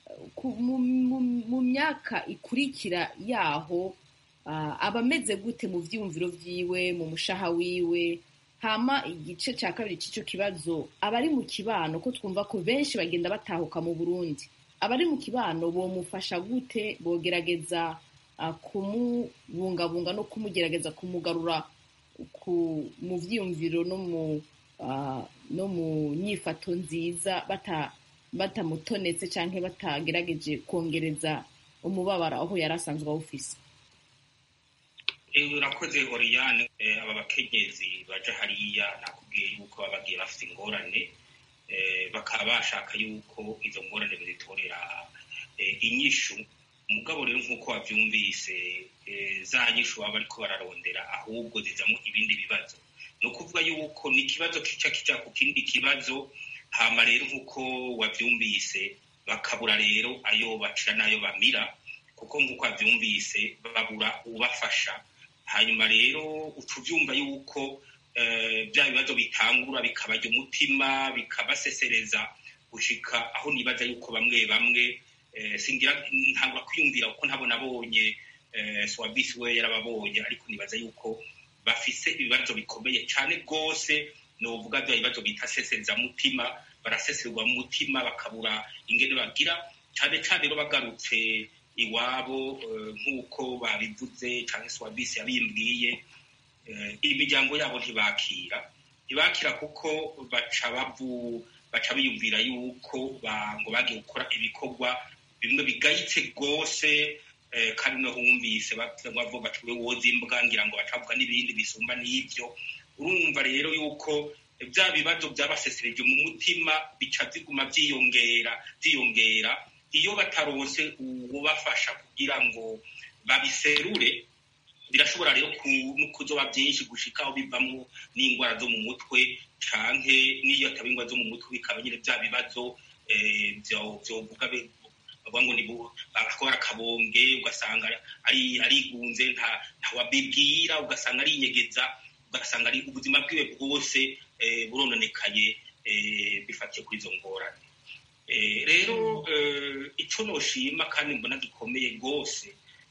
mu myaka ikurikira yaho aba ameze gute mu byiyumviro byiwe mu mushaha wiwe hama igice cya kabiri cy'icyo kibazo abari mu kibano ko twumva ko benshi bagenda batahuka mu burundi abari mu kibano bomufasha gute bogerageza kumubungabunga no kumugerageza kumugarura mu byiyumviro no mu no mu nyifato nziza batamutonetse cyangwa batagerageje kongereza umubabaro aho yari asanzwe awufise
urakoze oriyane aba bakenyezi baja hariya nakubwiye yuko baba bagiye bafite ingorane bakaba bashaka yuko izo ngorane bazitorera inyishu mugabo rero nk'uko wabyumvise za nyishu baba bariko bararondera ahubwo zizamo ibindi bibazo ni ukuvuga yuko ni ikibazo kica kija ku kindi kibazo hama rero nk'uko wavyumvise bakabura rero ayo bacira n'ayo bamira kuko nk'uko wavyumvise babura ubafasha hanyuma rero uca uvyumva yuko bya bibazo bitangura bikabarya umutima bikabasesereza gushika aho nibaza yuko bamwe bamwe singira ntabwo kwiyumvira kuko ntabwo nabonye swabisi we yarababonye ariko nibaza yuko bafise ibibazo bikomeye cyane rwose novuga bya bibazo bita seserezamutima baraseserwa mu mutima bakabura ingene bagira cyane cyane rero bagarutse iwabo nk'uko babivuze cyangwa swabisi yabimbwiye imiryango yabo ntibakira ntibakira kuko baca bavu baca biyumvira yuko ngo bagiye gukora ibikorwa bimwe bigayitse rwose kandi no wumvise bavuga bati we woza imbwa ngira ngo bacavuga n'ibindi bisumba n'ibyo urumva rero yuko bya bibazo byabasesereje mu mutima bica ziguma byiyongera byiyongera iyo bataronse ubafasha kugira ngo babiserure birashobora rero kuzoba byinshi gushika aho bivamo n'indwara zo mu mutwe canke n'iyo ataba indwara zo mu mutwe bikaba nyine bya bibazo vyovuga bavuga ngo ni akora akabombwe ugasanga ari arigunze nta wabibwira ugasanga arinyegeza ugasanga ari ubuzima bwiwe bwose burononekaye bifatiye kuri izo ngorane rero icyo noshima kandi mbona gikomeye rwose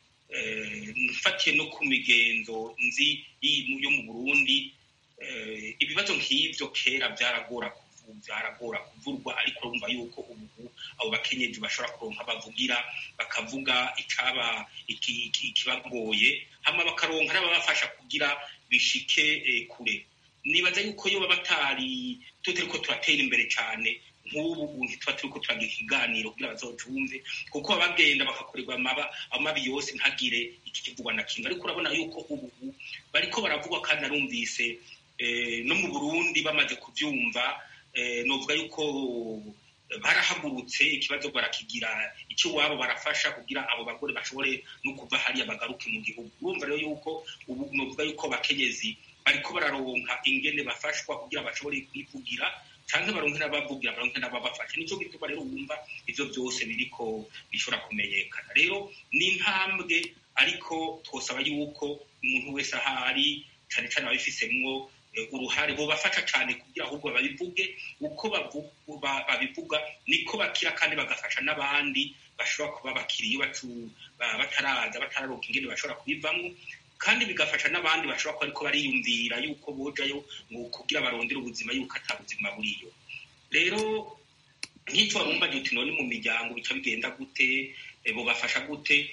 mfatiye no ku migenzo nzi yo mu burundi ibibazo nk'ibyo kera byaragora byaragora kuvurwa ariko urumva yuko ubu abo bakenyezi bashobora kuronka bavugira bakavuga icaba ikibagoye hama bakaronka n'ababafasha kugira bishike kure nibaza yuko iyo baba batari tutariko turatera imbere cyane nk'ubu ntituba turiko turagira ikiganiro kugira bazocumve kuko baba bagenda bakakorerwa amabi yose ntagire ikikivugwa na kimwe ariko urabona yuko ubu bariko baravugwa kandi narumvise no mu burundi bamaze kuvyumva novuga yuko barahagurutse ikibazo barakigira icyo wabo barafasha kugira abo bagore bashobore no kuva hariya bagaruke mu gihugu urumva rero yuko ubu novuga yuko abakenyezi bariko bararonka ingene bafashwa kugira bashobore kwivugira canke baronke n'abavugira baronke n'ababafasha nico gituma rero wumva ivyo byose biriko bishobora kumenyekana rero ni intambwe ariko twosaba yuko umuntu wese ahari cane cane ababifisemwo uruhare bobafasha cane kugira ahubwo babivuge uko babivuga niko bakira kandi bagafasha n'abandi bashobora kuba bakiri iyo bataraza batararonka ingene bashobora kubivamwo kandi bigafasha n'abandi bashobora kuba ariko bariyumvira yuko bojayo ngo kugira barondere ubuzima yuko ata buzima buriyo rero nk'icyo warumva uti none mu miryango bica bigenda gute bobafasha gute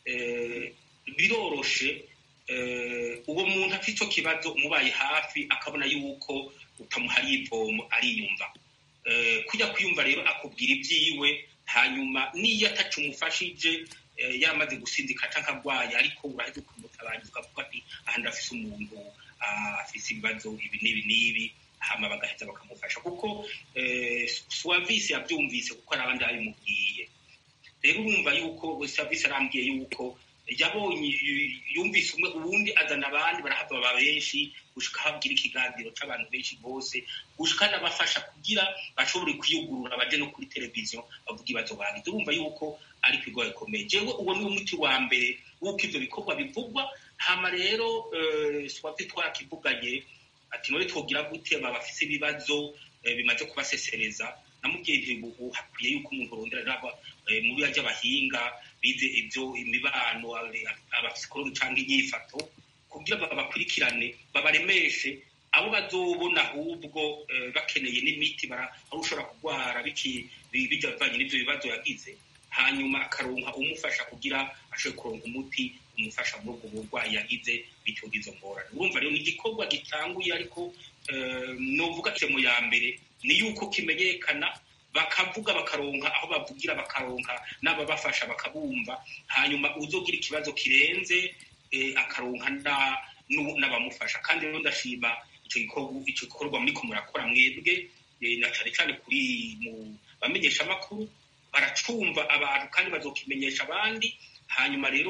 biroroshe uwo muntu afite icyo kibazo umubaye hafi akabona yuko utamuhariye ivomo ariyumva kujya kwiyumva rero akubwira ibyiwe hanyuma n'iyo atacumufashije yaramaze gusinzika cyangwa arwaye ariko uraheze ukamutabaza ukavuga ati aha ndafise umuntu afise ibibazo ibi n'ibi n'ibi hama bagaheza bakamufasha kuko suwavisi yabyumvise kuko hari abandi babimubwiye rero urumva yuko suwavisi arambwiye yuko yabonye yumvise umwe ubundi azana abandi barahava baba benshi gushika habwira ikiganiro c'abantu benshi bose gushika n'abafasha kugira bashobore kwiyugurura baje no kuri televiziyo bavuga ibibazo bagize urumva yuko ari ikigo gikomeye jewe uwo ni umuti wa mbere w'uko ivyo bikorwa bivugwa hama rero swavye twarakivuganye ati none twogira gute aba bafise ibibazo bimaze kubasesereza namubwiye nti ubu hakwiye yuko umuntu arondera muri ajya abahinga bize ibyo imibano abapsikologi cyangwa inyifato kugira babakurikirane babaremeshe abo bazobona ahubwo bakeneye n'imiti aho ushobora kurwara bijyanye n'ibyo bibazo yagize hanyuma akaronka umufasha kugira ashobore kuronka umuti umufasha muri ubwo burwayi yagize bityo izo ngorane urumva rero ni igikorwa gitanguye ariko novuga mu ya mbere ni yuko kimenyekana bakavuga bakaronka aho bavugira bakaronka n'ababafasha bakabumva hanyuma uzogira ikibazo kirenze akaronka n'abamufasha kandi rero ndashima icyo gikorwa muriko murakora mwebwe na cane cane kuri mu bamenyesha amakuru baracumva abantu kandi bazokimenyesha abandi hanyuma rero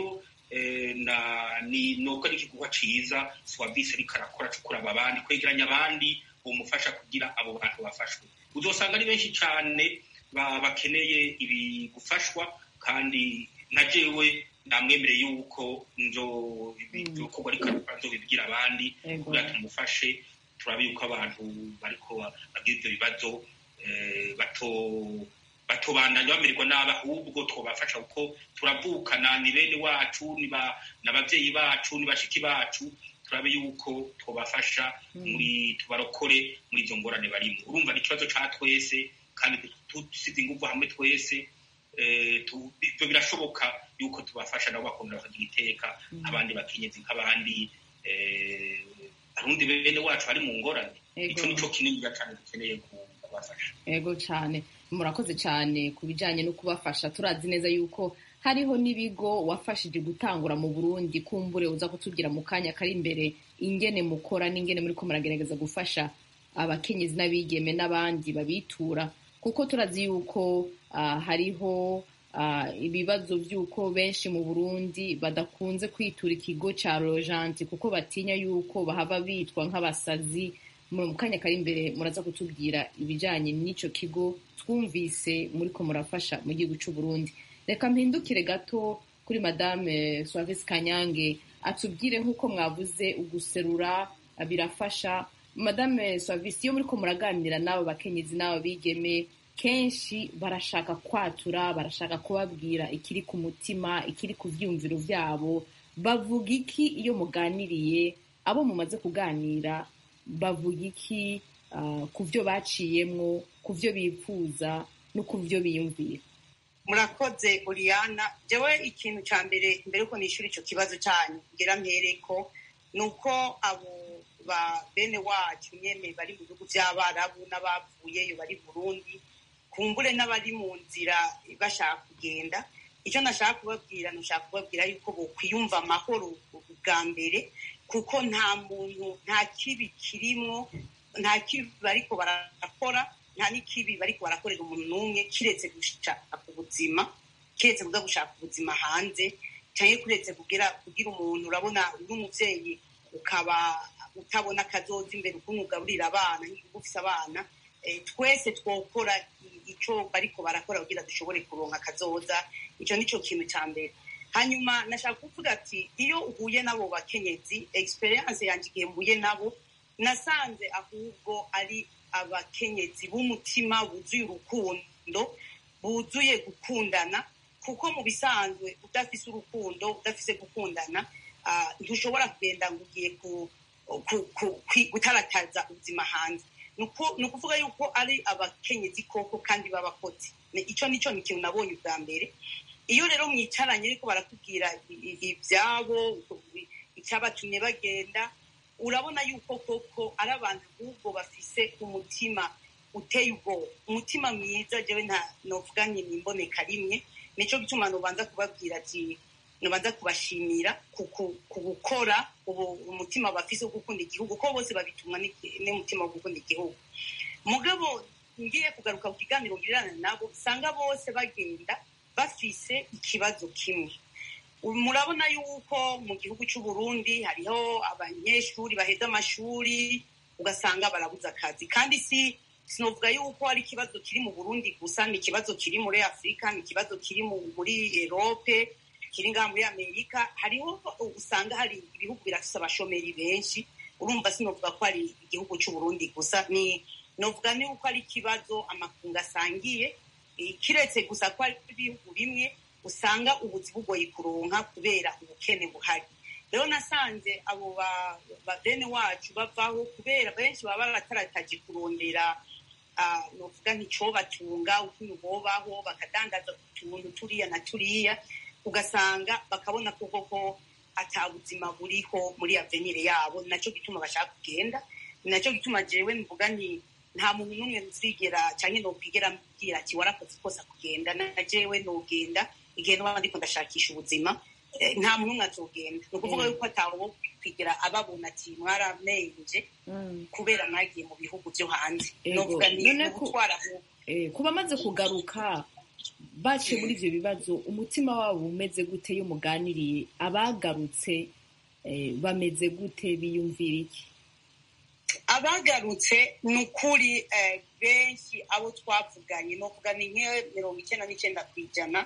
eh, na ni nubwo ari igikorwa ciza swabisi ariko arakora co kuraba abandi kwegeranya abandi bomufasha kugira abo bantu bafashwe uzosanga ari benshi cane ba- bakeneye ibi gufashwa kandi na jewe namwemere yuko nzo ibikorwa ariko arakora nzobibwira abandi
Yego.
kugira tumufashe turabe yuko abantu bariko bagira ivyo bibazo eh, bato batobandanya bamererwa nabi ahubwo twobafasha kuko turavukana ni bene wacu ni ba- ni abavyeyi bacu ni bashiki bacu turabe yuko twobafasha muri tubarokore muri izo ngorane barimo urumva ni ikibazo ca twese kandi dusize inguvu hamwe twese eh, tu- ivyo birashoboka yuko tubafasha nabo bakongera bakagira iteka abandi bakenyezi nk'abandi eh, arundi bene wacu bari mu ngorane
Ego.
ico nico kininiya cane dukeneye ku- kubafasha
ego cyane murakoze cyane ku bijyanye no kubafasha turazi neza yuko hariho n'ibigo wafashije gutangura mu burundi kumbure uza kutubwira mu kanya kari imbere ingene mukora n'ingene muri ko muragerageza gufasha abakenyezi n'abigeme n'abandi babitura kuko turazi yuko ah, hariho ah, ibibazo by'uko benshi mu burundi badakunze kwitura ikigo cya rojanti kuko batinya yuko bahava bitwa nk'abasazi mu kanya kari imbere muraza kutubwira ibijyanye n'icyo kigo twumvise muri ko murafasha mu gihugu cy'u Burundi reka mpindukire gato kuri madame Suavis Kanyange atubwire nk'uko mwavuze uguserura ah, birafasha madame Suavis iyo muri ko muraganira n'abo bakenyezi n'abo bigeme kenshi barashaka kwatura barashaka kubabwira ikiri ku mutima ikiri ku byumviro byabo bavuga iki iyo muganiriye abo mumaze kuganira bavuga iki ah, ku byo baciyemwo ku byo bifuza no ku byo biyumvira
murakoze Oriana jewe ikintu cya mbere mbere yuko nishyura icyo kibazo cyanyu ngira mpereko ni uko abo ba bene wacu nyene bari mu bihugu by'abarabu n'abavuyeyo bari burundi kumbure n'abari mu nzira bashaka kugenda icyo nashaka kubabwira nashaka kubabwira yuko bokwiyumva amahoro bwa mbere kuko nta muntu nta kibi kirimwo nta kibi bariko barakora nta n'ikibi bariko barakorera umuntu n'umwe kiretse gushaka ubuzima kiretse kuza gushaka ubuzima hanze cyangwa kuretse kugira kugira umuntu urabona uri umuvyeyi ukaba utabona akazoza imbere ukuntu ugaburira abana nk'igihugu ufise abana eh, twese twokora i- ico bariko barakora kugira dushobore kuronka akazoza ico nico kintu ca mbere hanyuma nashaka kuvuga ati iyo uhuye n'abo bakenyezi experience yanjye igihe mbuye nabo nasanze ahubwo ari abakenyezi b'umutima buzuye urukundo buzuye gukundana kuko mu bisanzwe udafise urukundo udafise gukundana ah, ntushobora kugenda ngo ugiye ku- ku- ku- kwi- gutarataza ubuzima hanze ni uku- ni ukuvuga yuko ari abakenyezi koko kandi b'abakozi Ni- ico nico ni ikintu nabonye ubwa mbere iyo rero mwicaranye ariko barakubwira i- i- ibyabo icyabatumye bagenda urabona yuko koko ari abantu ahubwo bafise umutima uteye ubwoba umutima mwiza jewe nta novuga nti nimboneka rimwe nico gituma nobanza kubabwira ati nobanza kubashimira ku ku- ku gukora ubu umutima bafise wo gukunda igihugu ko bose babitumwa n'iki- n'umutima wo gukunda igihugu mugabo ngiye kugaruka ku kiganiro ngirana nabo usanga bose bagenda bafise ikibazo kimwe murabona yuko mu gihugu cy'u Burundi hariho abanyeshuri baheza amashuri ugasanga barabuze akazi kandi si sinovuga yuko ari ikibazo kiri mu Burundi gusa ni ikibazo kiri muri Afurika ni ikibazo kiri mu- muri Erope kiri ngaha muri Amerika hariho usanga hari ibihugu birafise abashomeri benshi urumva sinovuga ko ari igihugu cy'u Burundi gusa ni novuga ni uko ari ikibazo amakungu asangiye eh, kiretse gusa ko ari ibihugu bimwe usanga ubuzi bugoye kuronka kubera ubukene buhari rero nasanze abo ba- ba bene wacu bavaho kubera benshi baba baratarataje kurondera ah, novuga nticobatunga ukuntu bobaho bakadandaza utuntu turiya na turiya ugasanga bakabona ko koko ata buzima buriho muri avenire yabo ni naco gituma bashaka kugenda ni naco gituma jewe mvuga nti nta muntu n'umwe nzigera canke nokwigera mbwira ati warakoze ikosa kugenda na jewe nogenda igihe noba ndiko ndashakisha ubuzima eh, nta muntu n'umwe azogenda ni ukuvuga yuko atawo kwigira ababona ati mwaramenje kubera mwagiye mu bihugu vyo hanze
Ego.
novuga ni
None ku-
ugutwara ahubwo
Eh, ku bamaze kugaruka baciye muri ivyo bibazo umutima wabo umeze gute iyo muganiriye abagarutse eh, bameze gute biyumvira iki
abagarutse ni ukuri eh, benshi abo twavuganye ni ukuvuga ni nk'iyo mirongo icyenda n'icyenda ku ijana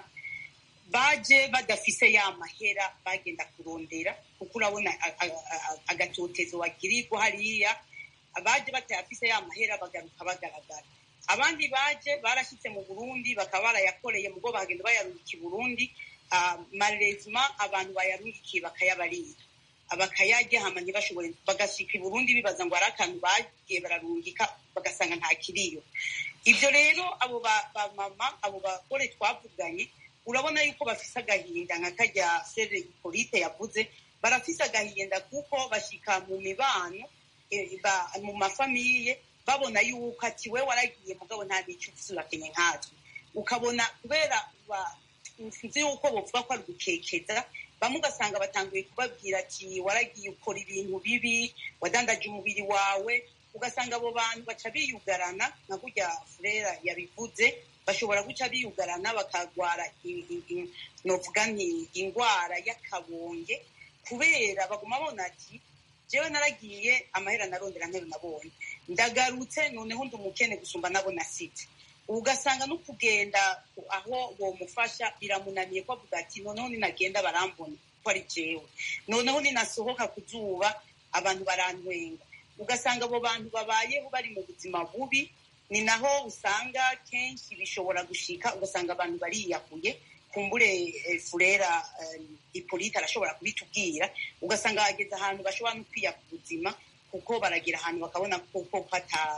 baje badafise ya mahera bagenda kurondera kuko urabona a- a- a- agatotezo wagirirwa hariya abaje batayafise ya mahera bagaruka bagaragara abandi baje barashyitse mu burundi bakaba barayakoreye mugo bagenda bayarungika i burundi ah, malezima abantu bayarungikiye bakayabarira bakayarya hama ntibashobore bagashika i burundi bibaza ngo hari akantu bagiye bararungika bagasanga nta kiriyo ibyo rero abo ba- bamama abo bagore twavuganye urabona yuko bafise agahinda nka karya sere ipolite yavuze barafise agahinda kuko bashika mu mibano eh, ba- mu mafamiye babona yuko ati we waragiye mugabo nta n'icyo ufise urakenye nkatwe ukabona kubera ba- sinzi yuko bovuga ko ari ugukekeza bamwe ugasanga batanguye kubabwira ati waragiye ukora ibintu bibi wadandaje umubiri wawe ugasanga abo bantu baca biyugarana nka kurya furera yabivuze bashobora guca biyugarana bakagwara i- i- i- novuga nti indwara y'akabonge kubera baguma babona ati jewe naragiye amahera narondera ntero nabonye ndagarutse noneho ndi umukene gusumba nabo nasite ugasanga no kugenda aho bomufasha biramunaniye ko avuga ati noneho ninagenda barambona ko ari jewe noneho ninasohoka ku zuba abantu barantwenga ugasanga abo bantu babayeho bari mu buzima bubi ni naho usanga kenshi bishobora gushika ugasanga abantu bariyahuye kumbure eh, furera eh, ipolite arashobora kubitubwira ugasanga hageze ahantu bashobora no kwiya ku buzima kuko baragera ahantu bakabona koko hata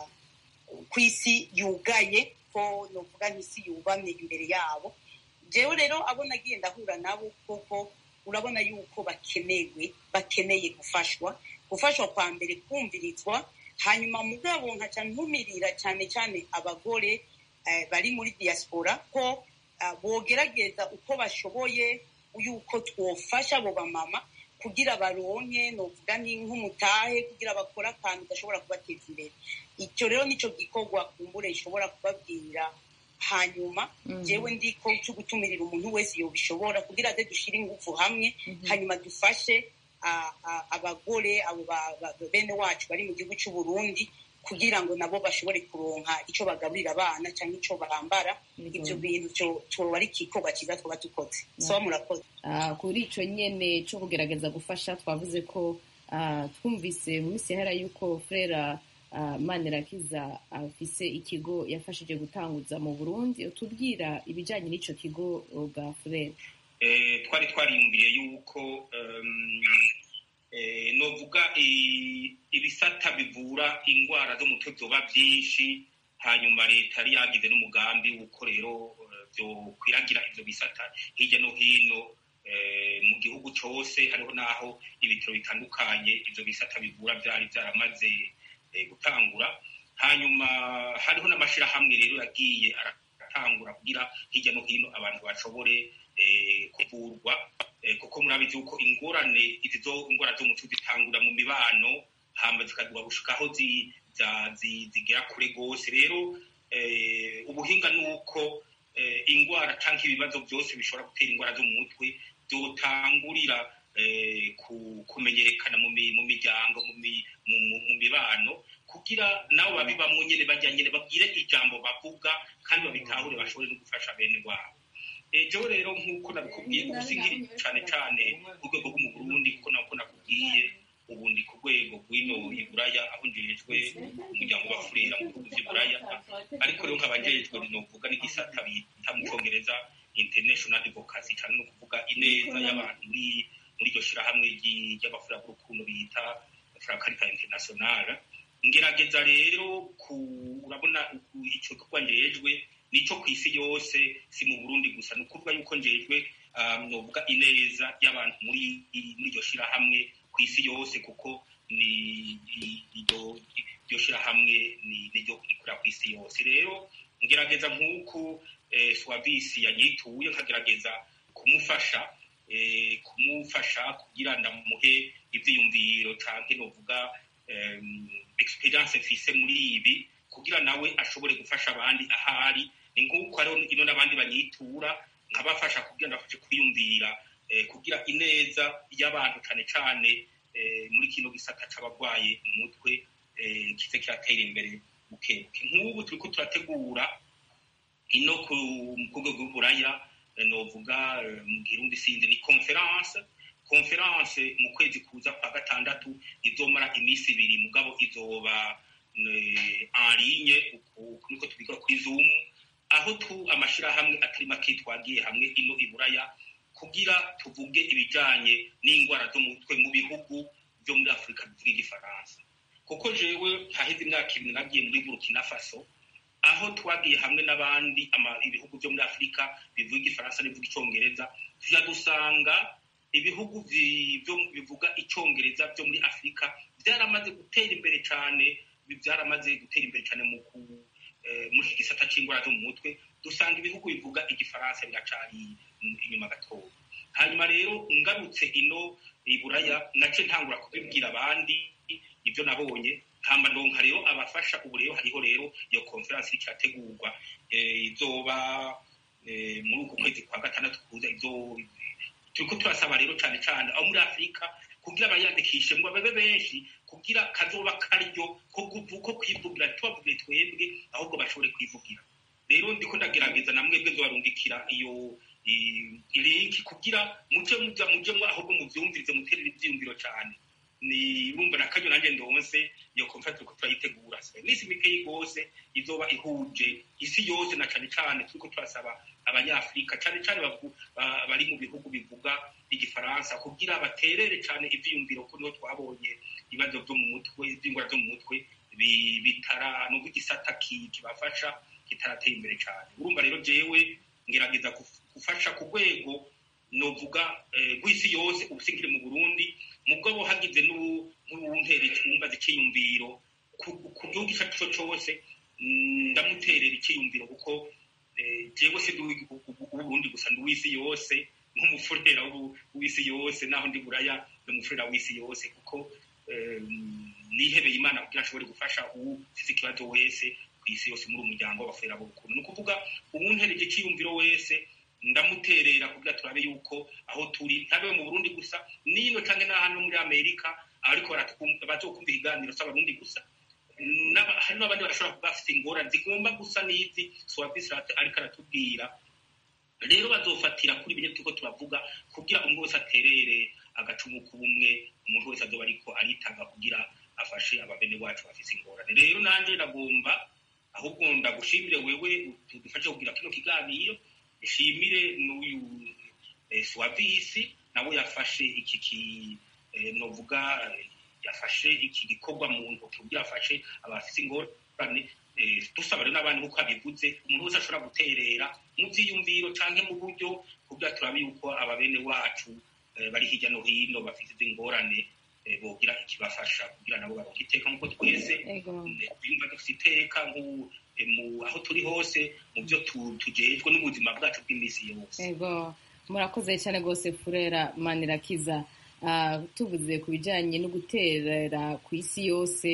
ku isi yugaye ko novuga nk'isi yubamye imbere yabo jewe rero abo nagiye ndahura nabo koko urabona yuko bakenewe bakeneye gufashwa gufashwa kwa mbere kumvirizwa hanyuma mugabo nkaca ntumirira cyane cyane abagore eh, bari muri diaspora ko ah, bogerageza uko bashoboye yuko twofasha abo bamama kugira baronke novuga ni nk'umutahe kugira bakore akantu gashobora kubateza imbere icyo rero nicyo gikorwa kumbure ishobora kubabwira hanyuma jewe ndiko cyo gutumirira umuntu wese yobishobora kugira aze dushire ingufu hamwe hanyuma dufashe a- a- abagore abo ba- ba- bene wacu bari mu gihugu cy'u Burundi kugira ngo nabo bashobore kuronka ico bagaburira abana cyangwa ico bambara ibyo bintu cyo cyoba ari igikorwa cyiza twaba dukoze soba murakoze
Ah, kuri ico nyene co kugerageza gufasha twavuze ko ah, twumvise mu minsi yahera yuko frera ah, manirakiza afise ikigo yafashije gutanguza mu burundi utubwira ibijanye n'ico kigo bwa frera
Eh, twari twariyumviriye yuko em, eh, novuga i- ibisata bivura indwara zo mu mutwe vyoba vyinshi hanyuma leta yari yagize n'umugambi w'uko rero eh, vyokwiragira ivyo bisata hirya no hino eh, mu gihugu cose hariho n'aho ibitaro bitandukanye ivyo bisata bivura vyari vyaramaze eh, gutangura hanyuma hariho n'amashirahamwe rero yagiye aratangura kugira hirya no hino abantu bashobore eh, kuvurwa eh, kuko murabizi yuko ingorane izi zo ingwara zo mu mutwe zitangura mu mibano hama zikaduha gushika aho zi- za- zi- zigera kure gose rero eh, ubuhinga ni uko eh, ingwara canke ibibazo byose bishobora gutera ingwara zo mu mutwe byotangurira eh, ku- kumenyekana mu mi- mu miryango mu mi- mu- mu- mu mibano kugira nabo babibamwo nyene bajya nyene babwire ijambo bavuga kandi babitahure bashobore no gufasha bene wabo Eh, jewe rero nk'uko nabikubwiye ubu sinkiri cane cane ku rwego rwo mu burundi kuko nako nakubwiye ubu ndi ku rwego rw'ino iburaya aho njejwe umuryango w'abafurera mu bihugu vy'iburaya ariko rero nkaba njejwe novuga n'igisata bita mu congereza international advocacy cyane no kuvuga ineza y'abantu muri muri iryo shirahamwe ry'i- ry'abafurera b'urukundo bita fracarita international ngerageza rero ku urabona uku- ico gikorwa njejwe nico ku isi yose si mu burundi gusa ni ukuvuga yuko njejwe um, novuga ineza y'abantu muri muri iryo shirahamwe ku isi yose kuko ni i- iryo iryo shirahamwe ni niryo rikorera ku isi yose rero ngerageza nk'uku eh, swavisi yanyituye nkagerageza kumufasha eh, kumufasha kugira ndamuhe ivyiyumviro canke novuga em, experience mfise muri ibi kugira nawe ashobore gufasha abandi ahari ni nk'uko hariho ino n'abandi banyitura nkabafasha kugira ngo bafashe kwiyumvira kugira ineza y'abantu cyane cyane muri kino gisata c'abarwaye mu mutwe kize kiratera imbere bukebuke nk'ubu turiko turategura ino ku rwego rw'uburaya novuga mu girundi sinzi ni conference conference mu kwezi kuza kwa gatandatu izomara iminsi ibiri mugabo izoba en ligne niko tubiga kuri zoom aho tu amashirahamwe atari make twagiye hamwe ino iburaya kugira tuvuge ibijanye n'indwara zo mu mutwe mu bihugu byo muri afurika bivuga igifaransa kuko jewe haheze imyaka ibiri nagiye muri burkina faso aho twagiye hamwe n'abandi ibihugu byo muri afurika bivuga igifaransa n'ibivuga icyongereza tuja dusanga ibihugu bivuga icyongereza byo muri afurika byaramaze gutera imbere cyane byaramaze gutera imbere cyane mu muri iki gisata cy'indwara zo mu mutwe dusanga ibihugu bivuga igifaransa biracari inyuma gatoya hanyuma rero ngarutse ino iburaya nace ntangura kubibwira abandi ibyo nabonye hamba ndonka rero abafasha ubu rero hariho rero iyo konferansi iriko irategurwa izoba muri uku kwezi kwa gatandatu kuza izo turiko turasaba rero cane cane aho muri afurika kugira bayandikishe ngo babe benshi kugira kazoba karyo ko kwivugira tubavugire twebwe ahubwo bashobore kwivugira rero ndiko ndagerageza na mwebwe nzobarungikira iyo ilinki kugira muje muja muje ahubwo muvyumvirize muterere ivyiyumviro cane ni urumva na kanyo nanjye ndonse iyo conference turiko turayitegura iminsi mikeyi rwose izoba ihuje isi yose na cane cane turiko turasaba abanyafurika cane cane bari mu bihugu bivuga igifaransa kugira baterere cane ivyiyumviro ko niho twabonye ibibazo vyo mu mutwe ivy'ingwara zo mu mutwe bitara nubwo igisata kibafasha kitarateye imbere cane urumva rero jewe ngerageza gufasha ku rwego novuga rw'isi yose ubusingire mu burundi mugabo hagize n'uwuntera icyumba z'iciyumviro ku gihugu icyo ari cyo cyose ndamuterera icyiyumviro kuko jewe si uburundi gusa ndi uw'isi yose nk'umufurera w'isi yose naho ndi buraya ni umufurera w'isi yose kuko nihebeye imana kugira ashobore gufasha ufite ikibazo wese ku isi yose muri umuryango w'abafurera b'urukundo ni ukuvuga uwuntereje icyiyumviro wese ndamuterera kugira turabe yuko aho turi ntabe mu burundi gusa nino canke n'ahano muri amerika ariko bazokumva ibiganiro s'abarundi gusa hari n'abandi barashobora kuba bafite ingorane zigomba gusa n'izi swabisi ariko aratubwira rero bazofatira kuri bine turiko turavuga kugira umwe wese aterere agacumu k'ubumwe umuntu wese azoba ariko aritanga kugira afashe ababene wacu bafise ingorane rero nanje ndagomba ahubwo ndagushimire wewe tudufashe kugira kino kiganiro ishimire n'uyu swavisi nawe yafashe iki ki novuga yafashe iki gikorwa mu ntoki kugira afashe abafise ingorane dusaba rero n'abandi nk'uko abivuze umuntu wese ashobora guterera mu vyiyumviro canke mu buryo kugira turabe yuko ababene wacu bari hirya no hino bafite izi ngorane bogira ikibafasha kugira nabo baronke iteka nk'uko twese twiyumva dufite iteka aho turi hose mu byo tujejwe n'ubuzima bwacu bw'iminsi yose
ego murakoze cyane rwose furera manirakiza tuvuze ku bijyanye no guterera ku isi yose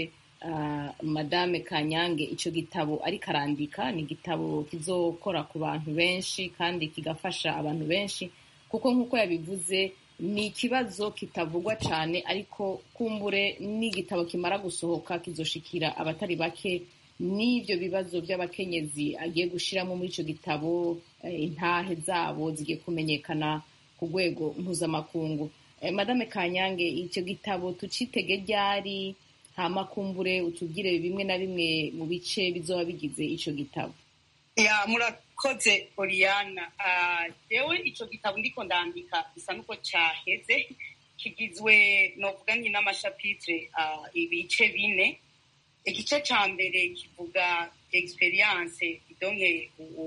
madame kanyange icyo gitabo ariko arandika ni igitabo kizokora ku bantu benshi kandi kigafasha abantu benshi kuko nk'uko yabivuze ni ikibazo kitavugwa cyane ariko kumbure n'igitabo kimara gusohoka kizoshikira abatari bake n'ibyo bibazo by'abakenyezi agiye gushyiramo muri icyo gitabo intahe zabo zigiye kumenyekana ku rwego mpuzamakungu madame kanyange icyo gitabo tucitege ryari hama kumbure utubwire bimwe na bimwe mu bice bizoba bigize icyo gitabo
ya murakoze oriana yewe icyo gitabo ndiko ndandika bisa n'uko cyaheze kigizwe novuga nyine n'amashapitire ibice bine igice cya mbere kivuga experience donke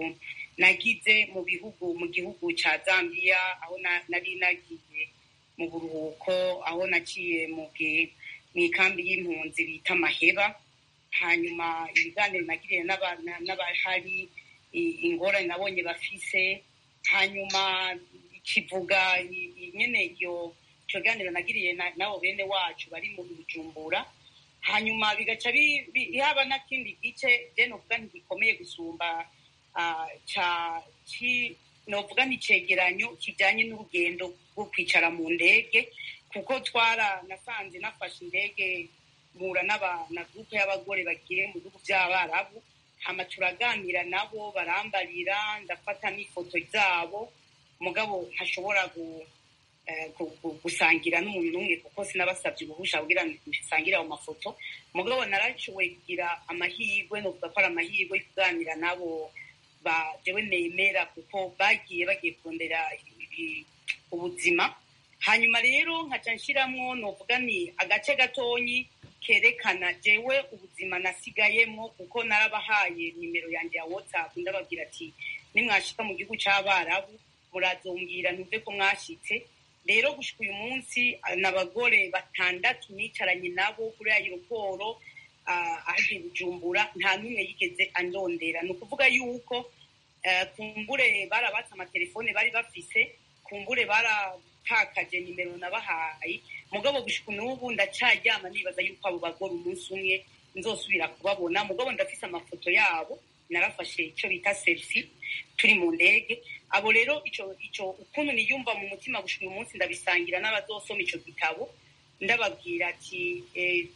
nagize mu bihugu mu gihugu cya zambia aho nari nagiye mu buruhuko aho naciye mu ikambi y'impunzi bita maheba hanyuma ibiganiro nagiriye n'abahari ingorane nabonye bafise hanyuma kivuga nyine iyo icyo kiganiro nagiriye nabo bene wacu bari mu bujumbura hanyuma bigaca yaba n'akindi gice je novuga ntigikomeye gusumba ah, ca ci novuga ni icegeranyo kijanye n'urugendo rwo kwicara mu ndege kuko twara nasanze nafashe indege mpura n'aba- na gurupe y'abagore bagiye mu bihugu by'abarabu hama turaganira nabo barambarira ndafata n'ifoto zabo mugabo ntashobora gu- eh, gu- gu- gusangira n'umuntu n'umwe kuko sinabasabye uruhusha kugira ngo nsangire ayo mafoto mugabo narashoboye kugira amahirwe novuga ko ari amahirwe yo kuganira nabo ba jewe nemera kuko bagiye bagiye kurondera i- ubuzima hanyuma rero nkaca nshiramwo novuga ni agace gatonyi kerekana jewe ubuzima nasigayemwo kuko narabahaye nimero yanjye ya whatsapp ndababwira ati nimwashika mu gihugu c'abarabu murazombwira ntuve ko mwashitse rero gushika uyu munsi ah, n'abagore batandatu nicaranye nabo kuri aeroporo ahagiye bujumbura nta n'umwe yigeze andondera ni ukuvuga yuko eh, kumbure barabatse amatelefone bari bafise kumbure baratakaje nimero nabahaye mugabo gushika n'ubu ndacaryama nibaza yuko abo bagore umunsi umwe nzosubira kubabona mugabo ndafise amafoto yabo narafashe ico bita selfie turi mu ndege abo rero ico ico ukuntu niyumva mu mutima gushika uyu munsi ndabisangira n'abazosoma ico gitabo ndababwira ati eh,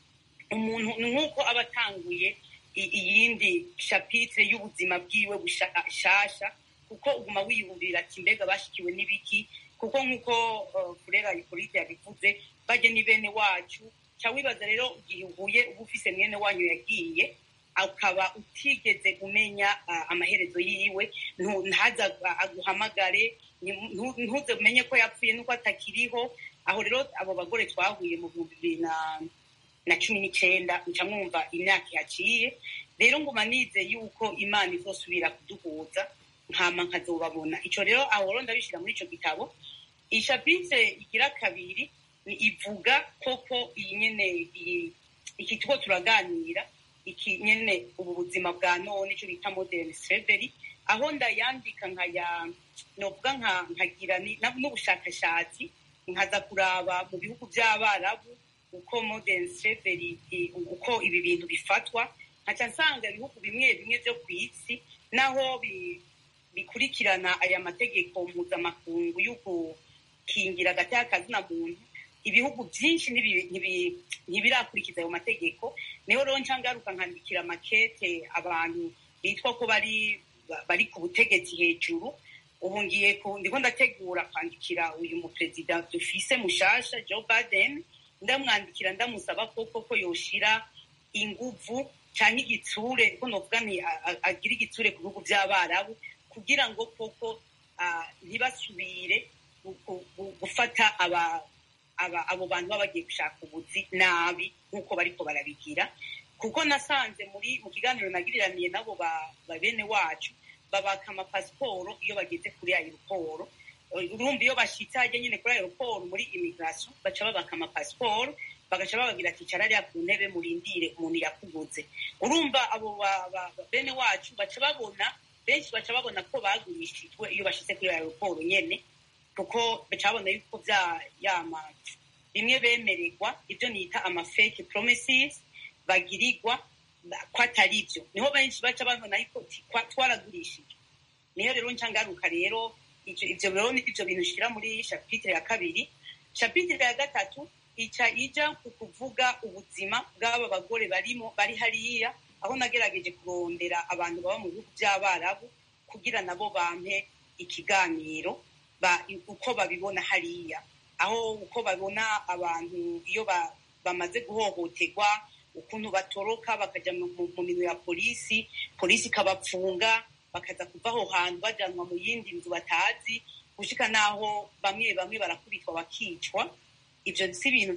umuntu ni nk'uko aba atanguye i- iyindi shapitire y'ubuzima bwiwe bushasha kuko uguma wiyumvira ati mbega bashikiwe n'ibiki kuko nk'uko uh, furera ipolite yabivuze bajye ni bene wacu ca wibaza rero igihe uhuye uba ufise mwene wanyu yagiye akaba utigeze umenya uh, amaherezo yiwe ntu- ntaza ag- aguhamagare ntu- ntu- ntuze umenye ko yapfuye nuko atakiriho aho rero abo bagore twahuye mu bihumbi bibiri na na cumi n'icenda nca mwumva imyaka yaciye rero nguma nize yuko imana izosubira kuduhuza nkama nkazobabona ico rero aho rero ndabishira muri ico gitabo ishapitire igira kabiri ni ivuga koko iyi nyene iyi- iki tuko turaganira iki nyene ubu buzima bwa none ico bita modern slavery aho ndayandika nkaya novuga nka nkagira ni- na- n'ubushakashatsi nkaza kuraba mu bihugu by'abarabu uko modern slavery i- uko ibi bintu bifatwa nkaca nsanga ibihugu bimwe bimwe vyo ku isi naho bi- bikurikirana aya mategeko mpuzamakungu yo gukingira agati k'akazina muntu ibihugu byinshi ntibi- ntibi- ntibirakurikiza ayo mategeko niho rero nca ngaruka nkandikira makete abantu bitwa ko bari bari ku butegetsi hejuru ubu ngiye ku- ndiko ndategura kwandikira uyu muperezida dufise mushasha joe biden ndamwandikira ndamusaba koko ko yoshira inguvu canke igitsure ko novuga nti a- a- agira igitsure ku bihugu vy'abarabu kugira ngo koko ah, ntibasubire gu- gu- gu- gufata aba aba abo bantu baba bagiye gushaka ubuzi nabi nk'uko bariko barabigira kuko nasanze muri mu kiganiro nagiriraniye nabo ba ba bene wacu babaka amapasiporo iyo bageze kuri aeroporo urumva iyo bashitse hajya nyine kuri aeroporo muri immigration baca babaka amapasiporo bagaca bababwira ati cara ariya ku ntebe murindire umuntu yakuguze urumva abo ba- ba- ba- bene wacu baca babona benshi baca babona ko bagurishijwe iyo bashitse kuri aeroporo nyene kuko baca babona yuko vya yama bimwe bemererwa ibyo nita ama fake promises bagirirwa ba- ko atari byo niho benshi baca babona yuko ti- kwa- twaragurishije niyo rero nca ngaruka rero ivyo ivyo rero ni ivyo bintu shira muri shapitire ya kabiri shapitire ya gatatu ica ija ku kuvuga ubuzima bw'aba bagore barimo bari hariya aho nagerageje kurondera abantu baba mu bihugu by'abarabu kugira nabo bampe ikiganiro ba, uko babibona hariya aho uko babona abantu iyo ba, bamaze guhohoterwa ukuntu batoroka bakaja mu mu- mu minwe ya polisi polisi ikabapfunga bakaza kuva aho hantu bajanwa mu yindi nzu batazi gushika n'aho bamwe bamwe barakubitwa bakicwa ivyo si ibintu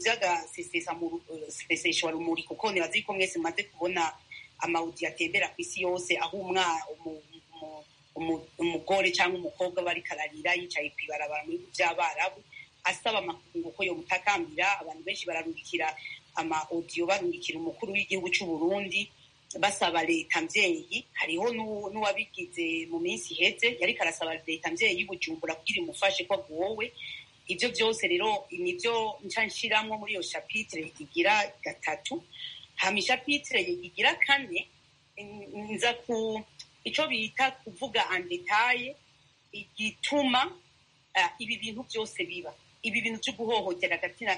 vy'agaseseshwa rumuri kuko nibaza yuko mwese mumaze kubona amawudi atembera ku isi yose aho umwa umu- umu- umu- umugore cyangwa umukobwa bariko ararira yicaye kw'ibarabara mu bihugu vy'abarabu asaba amakungu ko yomutakambira abantu benshi bararungikira ama audio barungikira umukuru w'igihugu c'u Burundi basaba leta mvyeyi hariho n'uwu- n'uwabigize mu minsi iheze yariko arasaba leta mvyeyi y'ubujumbura kugira imufashe ko agowe ivyo vyose rero nivyo nca nshiramwo muri iyo shapitire igira gatatu hama ishapitire igira kane n- nza ku icyo bita kuvuga andetaye igituma ibi bintu byose biba ibi bintu byo guhohotera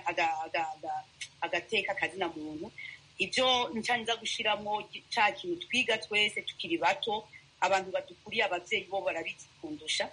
agateka akazina muntu ibyo nza gushyiramo cya kintu twiga twese tukiri bato abantu badukuriye ababyeyi bo barabizi kundusha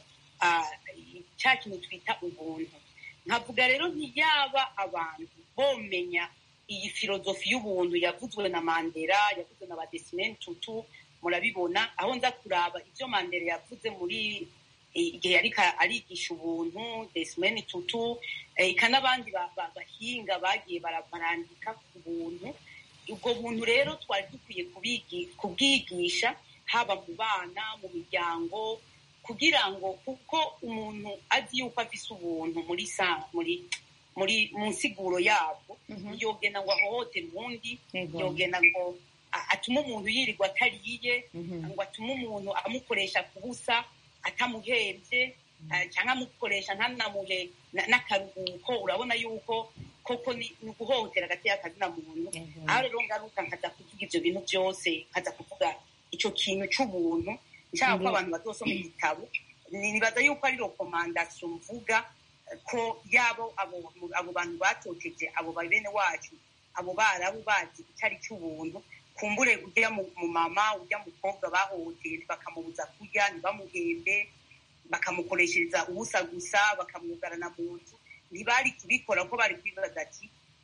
cya kintu twita ubuntu nkavuga rero ntiyaba abantu bomenya iyi filozofi y'ubuntu yavuzwe na mandela yavuzwe na badesimeni tutu murabibona aho nza kuraba ibyo mandela yavuze muri igihe yari arigisha ubuntu desimeni tutu eka n'abandi bahinga bagiye barandika ku buntu ubwo buntu rero twari dukwiye kubwigisha haba mu bana mu miryango kugira ngo kuko umuntu azi yuko afise ubuntu muri muri muri mu nsiguro yabwo yogena ngo ahohotere uwundi yogena ngo atuma umuntu yirirwa atariye ngo atume umuntu amukoresha ku busa atamuhembye cyangwa amukoresha ntanamuhe n'akaruhuko urabona yuko koko ni uguhohotera hagati y'akazina muntu aho rero ngaruka nkaza kuvuga ibyo bintu byose nkaza kuvuga icyo kintu cy'ubuntu nshaka ko abantu bazosoma igitabo nibaza yuko ari rekomandasiyo mvuga ko yabo abo bantu batoteje abo bene wacu abo barabu bazi icyari cy'ubuntu kumbure ujya mu mama ujya mukobwa bahohoteye bakamubuza kurya ntibamuhembe bakamukoreshereza ubusa gusa bakamwugarana mu nzu ntibari kubikora ko bari kwibaza ati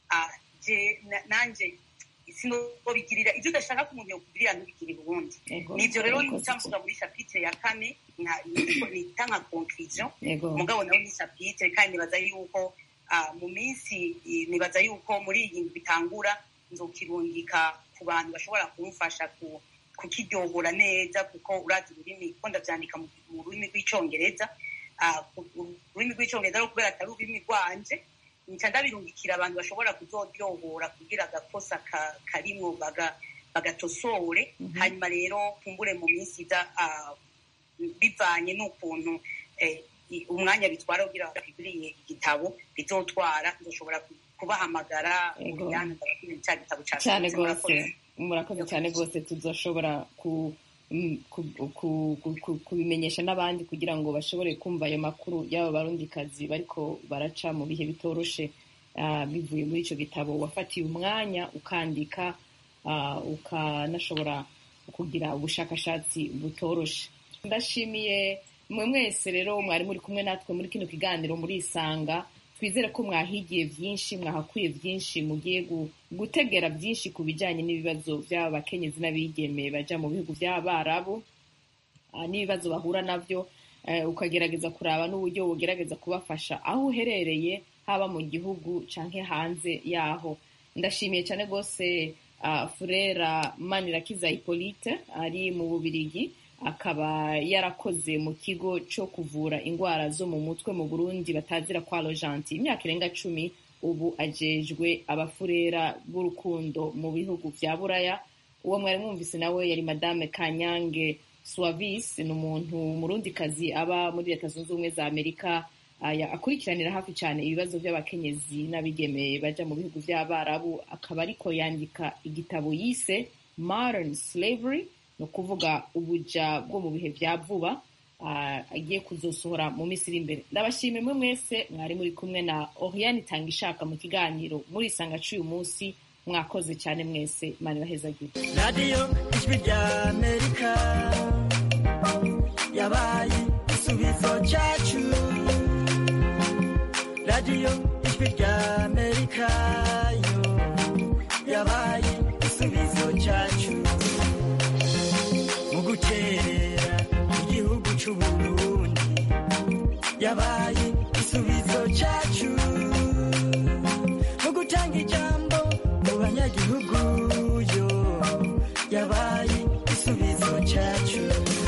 nanjye sinobigirira ibyo udashaka ko umuntu yakugirira ntubigirire ubundi nibyo rero nica mvuga muri shapitire ya kane nita nka conclusion mugabo nawe ni shapitire kandi nibaza yuko mu minsi nibaza yuko muri iyi bitangura nzokirungika ku bantu bashobora kumufasha kukiryohora neza kuko urazi ururimi ko ndabyandika mu rurimi rw'icyongereza ururimi rw'icyongereza rero kubera atari ururimi rwanje nca ndabirungikira abantu bashobora kuzoryohora kugira agakosa karimwo bagatosore hanyuma rero kumbure mu minsi iza bivanye n'ukuntu umwanya bitwara kugira baguriye igitabo bizotwara ndoshobora kubahamagara cya gitabo
cyane rwose murakoze cyane rwose tuzoshobora kubimenyesha n'abandi kugira ngo bashobore kumva ayo makuru y'aba barundikazi bariko baraca mu bihe bitoroshe bivuye muri icyo gitabo wafatiye umwanya ukandika ukanashobora kugira ubushakashatsi butoroshe ndashimiye mwe mwese rero mwari muri kumwe natwe muri kino kiganiro murisanga twizere ko mwahigiye byinshi mwahakuye byinshi mugiye gutegera byinshi ku bijyanye n'ibibazo by'aba bakenyezi n'abigeme bajya mu bihugu by'abarabu n'ibibazo bahura nabyo ukagerageza kuraba n'uburyo bugerageza kubafasha aho uherereye haba mu gihugu cyangwa hanze yaho ndashimiye cyane rwose furera manirakiza hippolyte ari mu bubirigi akaba yarakoze mu kigo cyo kuvura indwara zo mu mutwe mu burundi batazira kwa rojanti imyaka irenga cumi ubu ajejwe abafurera b'urukundo mu bihugu bya buraya uwo mwari mwumvise nawe yari madame kanyange suwavis ni umuntu umurundikazi aba muri leta zunze ubumwe za amerika akurikiranira hafi cyane ibibazo by'abakenyezi n'abigeme bajya mu bihugu by'abarabu akaba ariko yandika igitabo yise modern slavery ni ukuvuga ubuja bwo mu bihe bya vuba agiye kuzosohora mu minsi iri imbere ndabashimira mwe mwese mwari muri kumwe na oriane itanga ishaka mu kiganiro muri isanga cy'uyu munsi mwakoze cyane mwese mani bahezagira
radiyo ijwi rya amerika yabaye igisubizo cyacu radiyo ijwi rya amerika yo yabaye igisubizo cyacu mu guterera igihugu cy'uburundi yabaye igisubizo cyacu mu gutanga ijambo mu banyagihugu yo yabaye igisubizo cyacu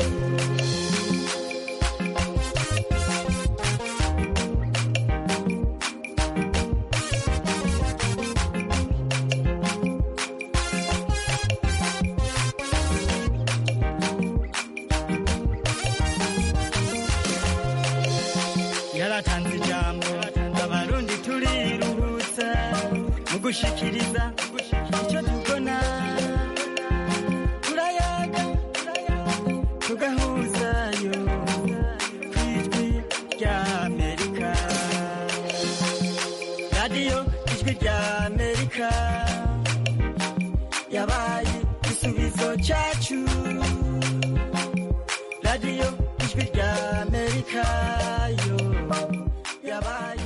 yaratanze ijambo abarundi turiruhutsa mu gushikiriza icyo tubona turayaga radiyo ijwi rya amerika yabaye igisubizo cyacu radiyo ijwi rya amerika yo yabaye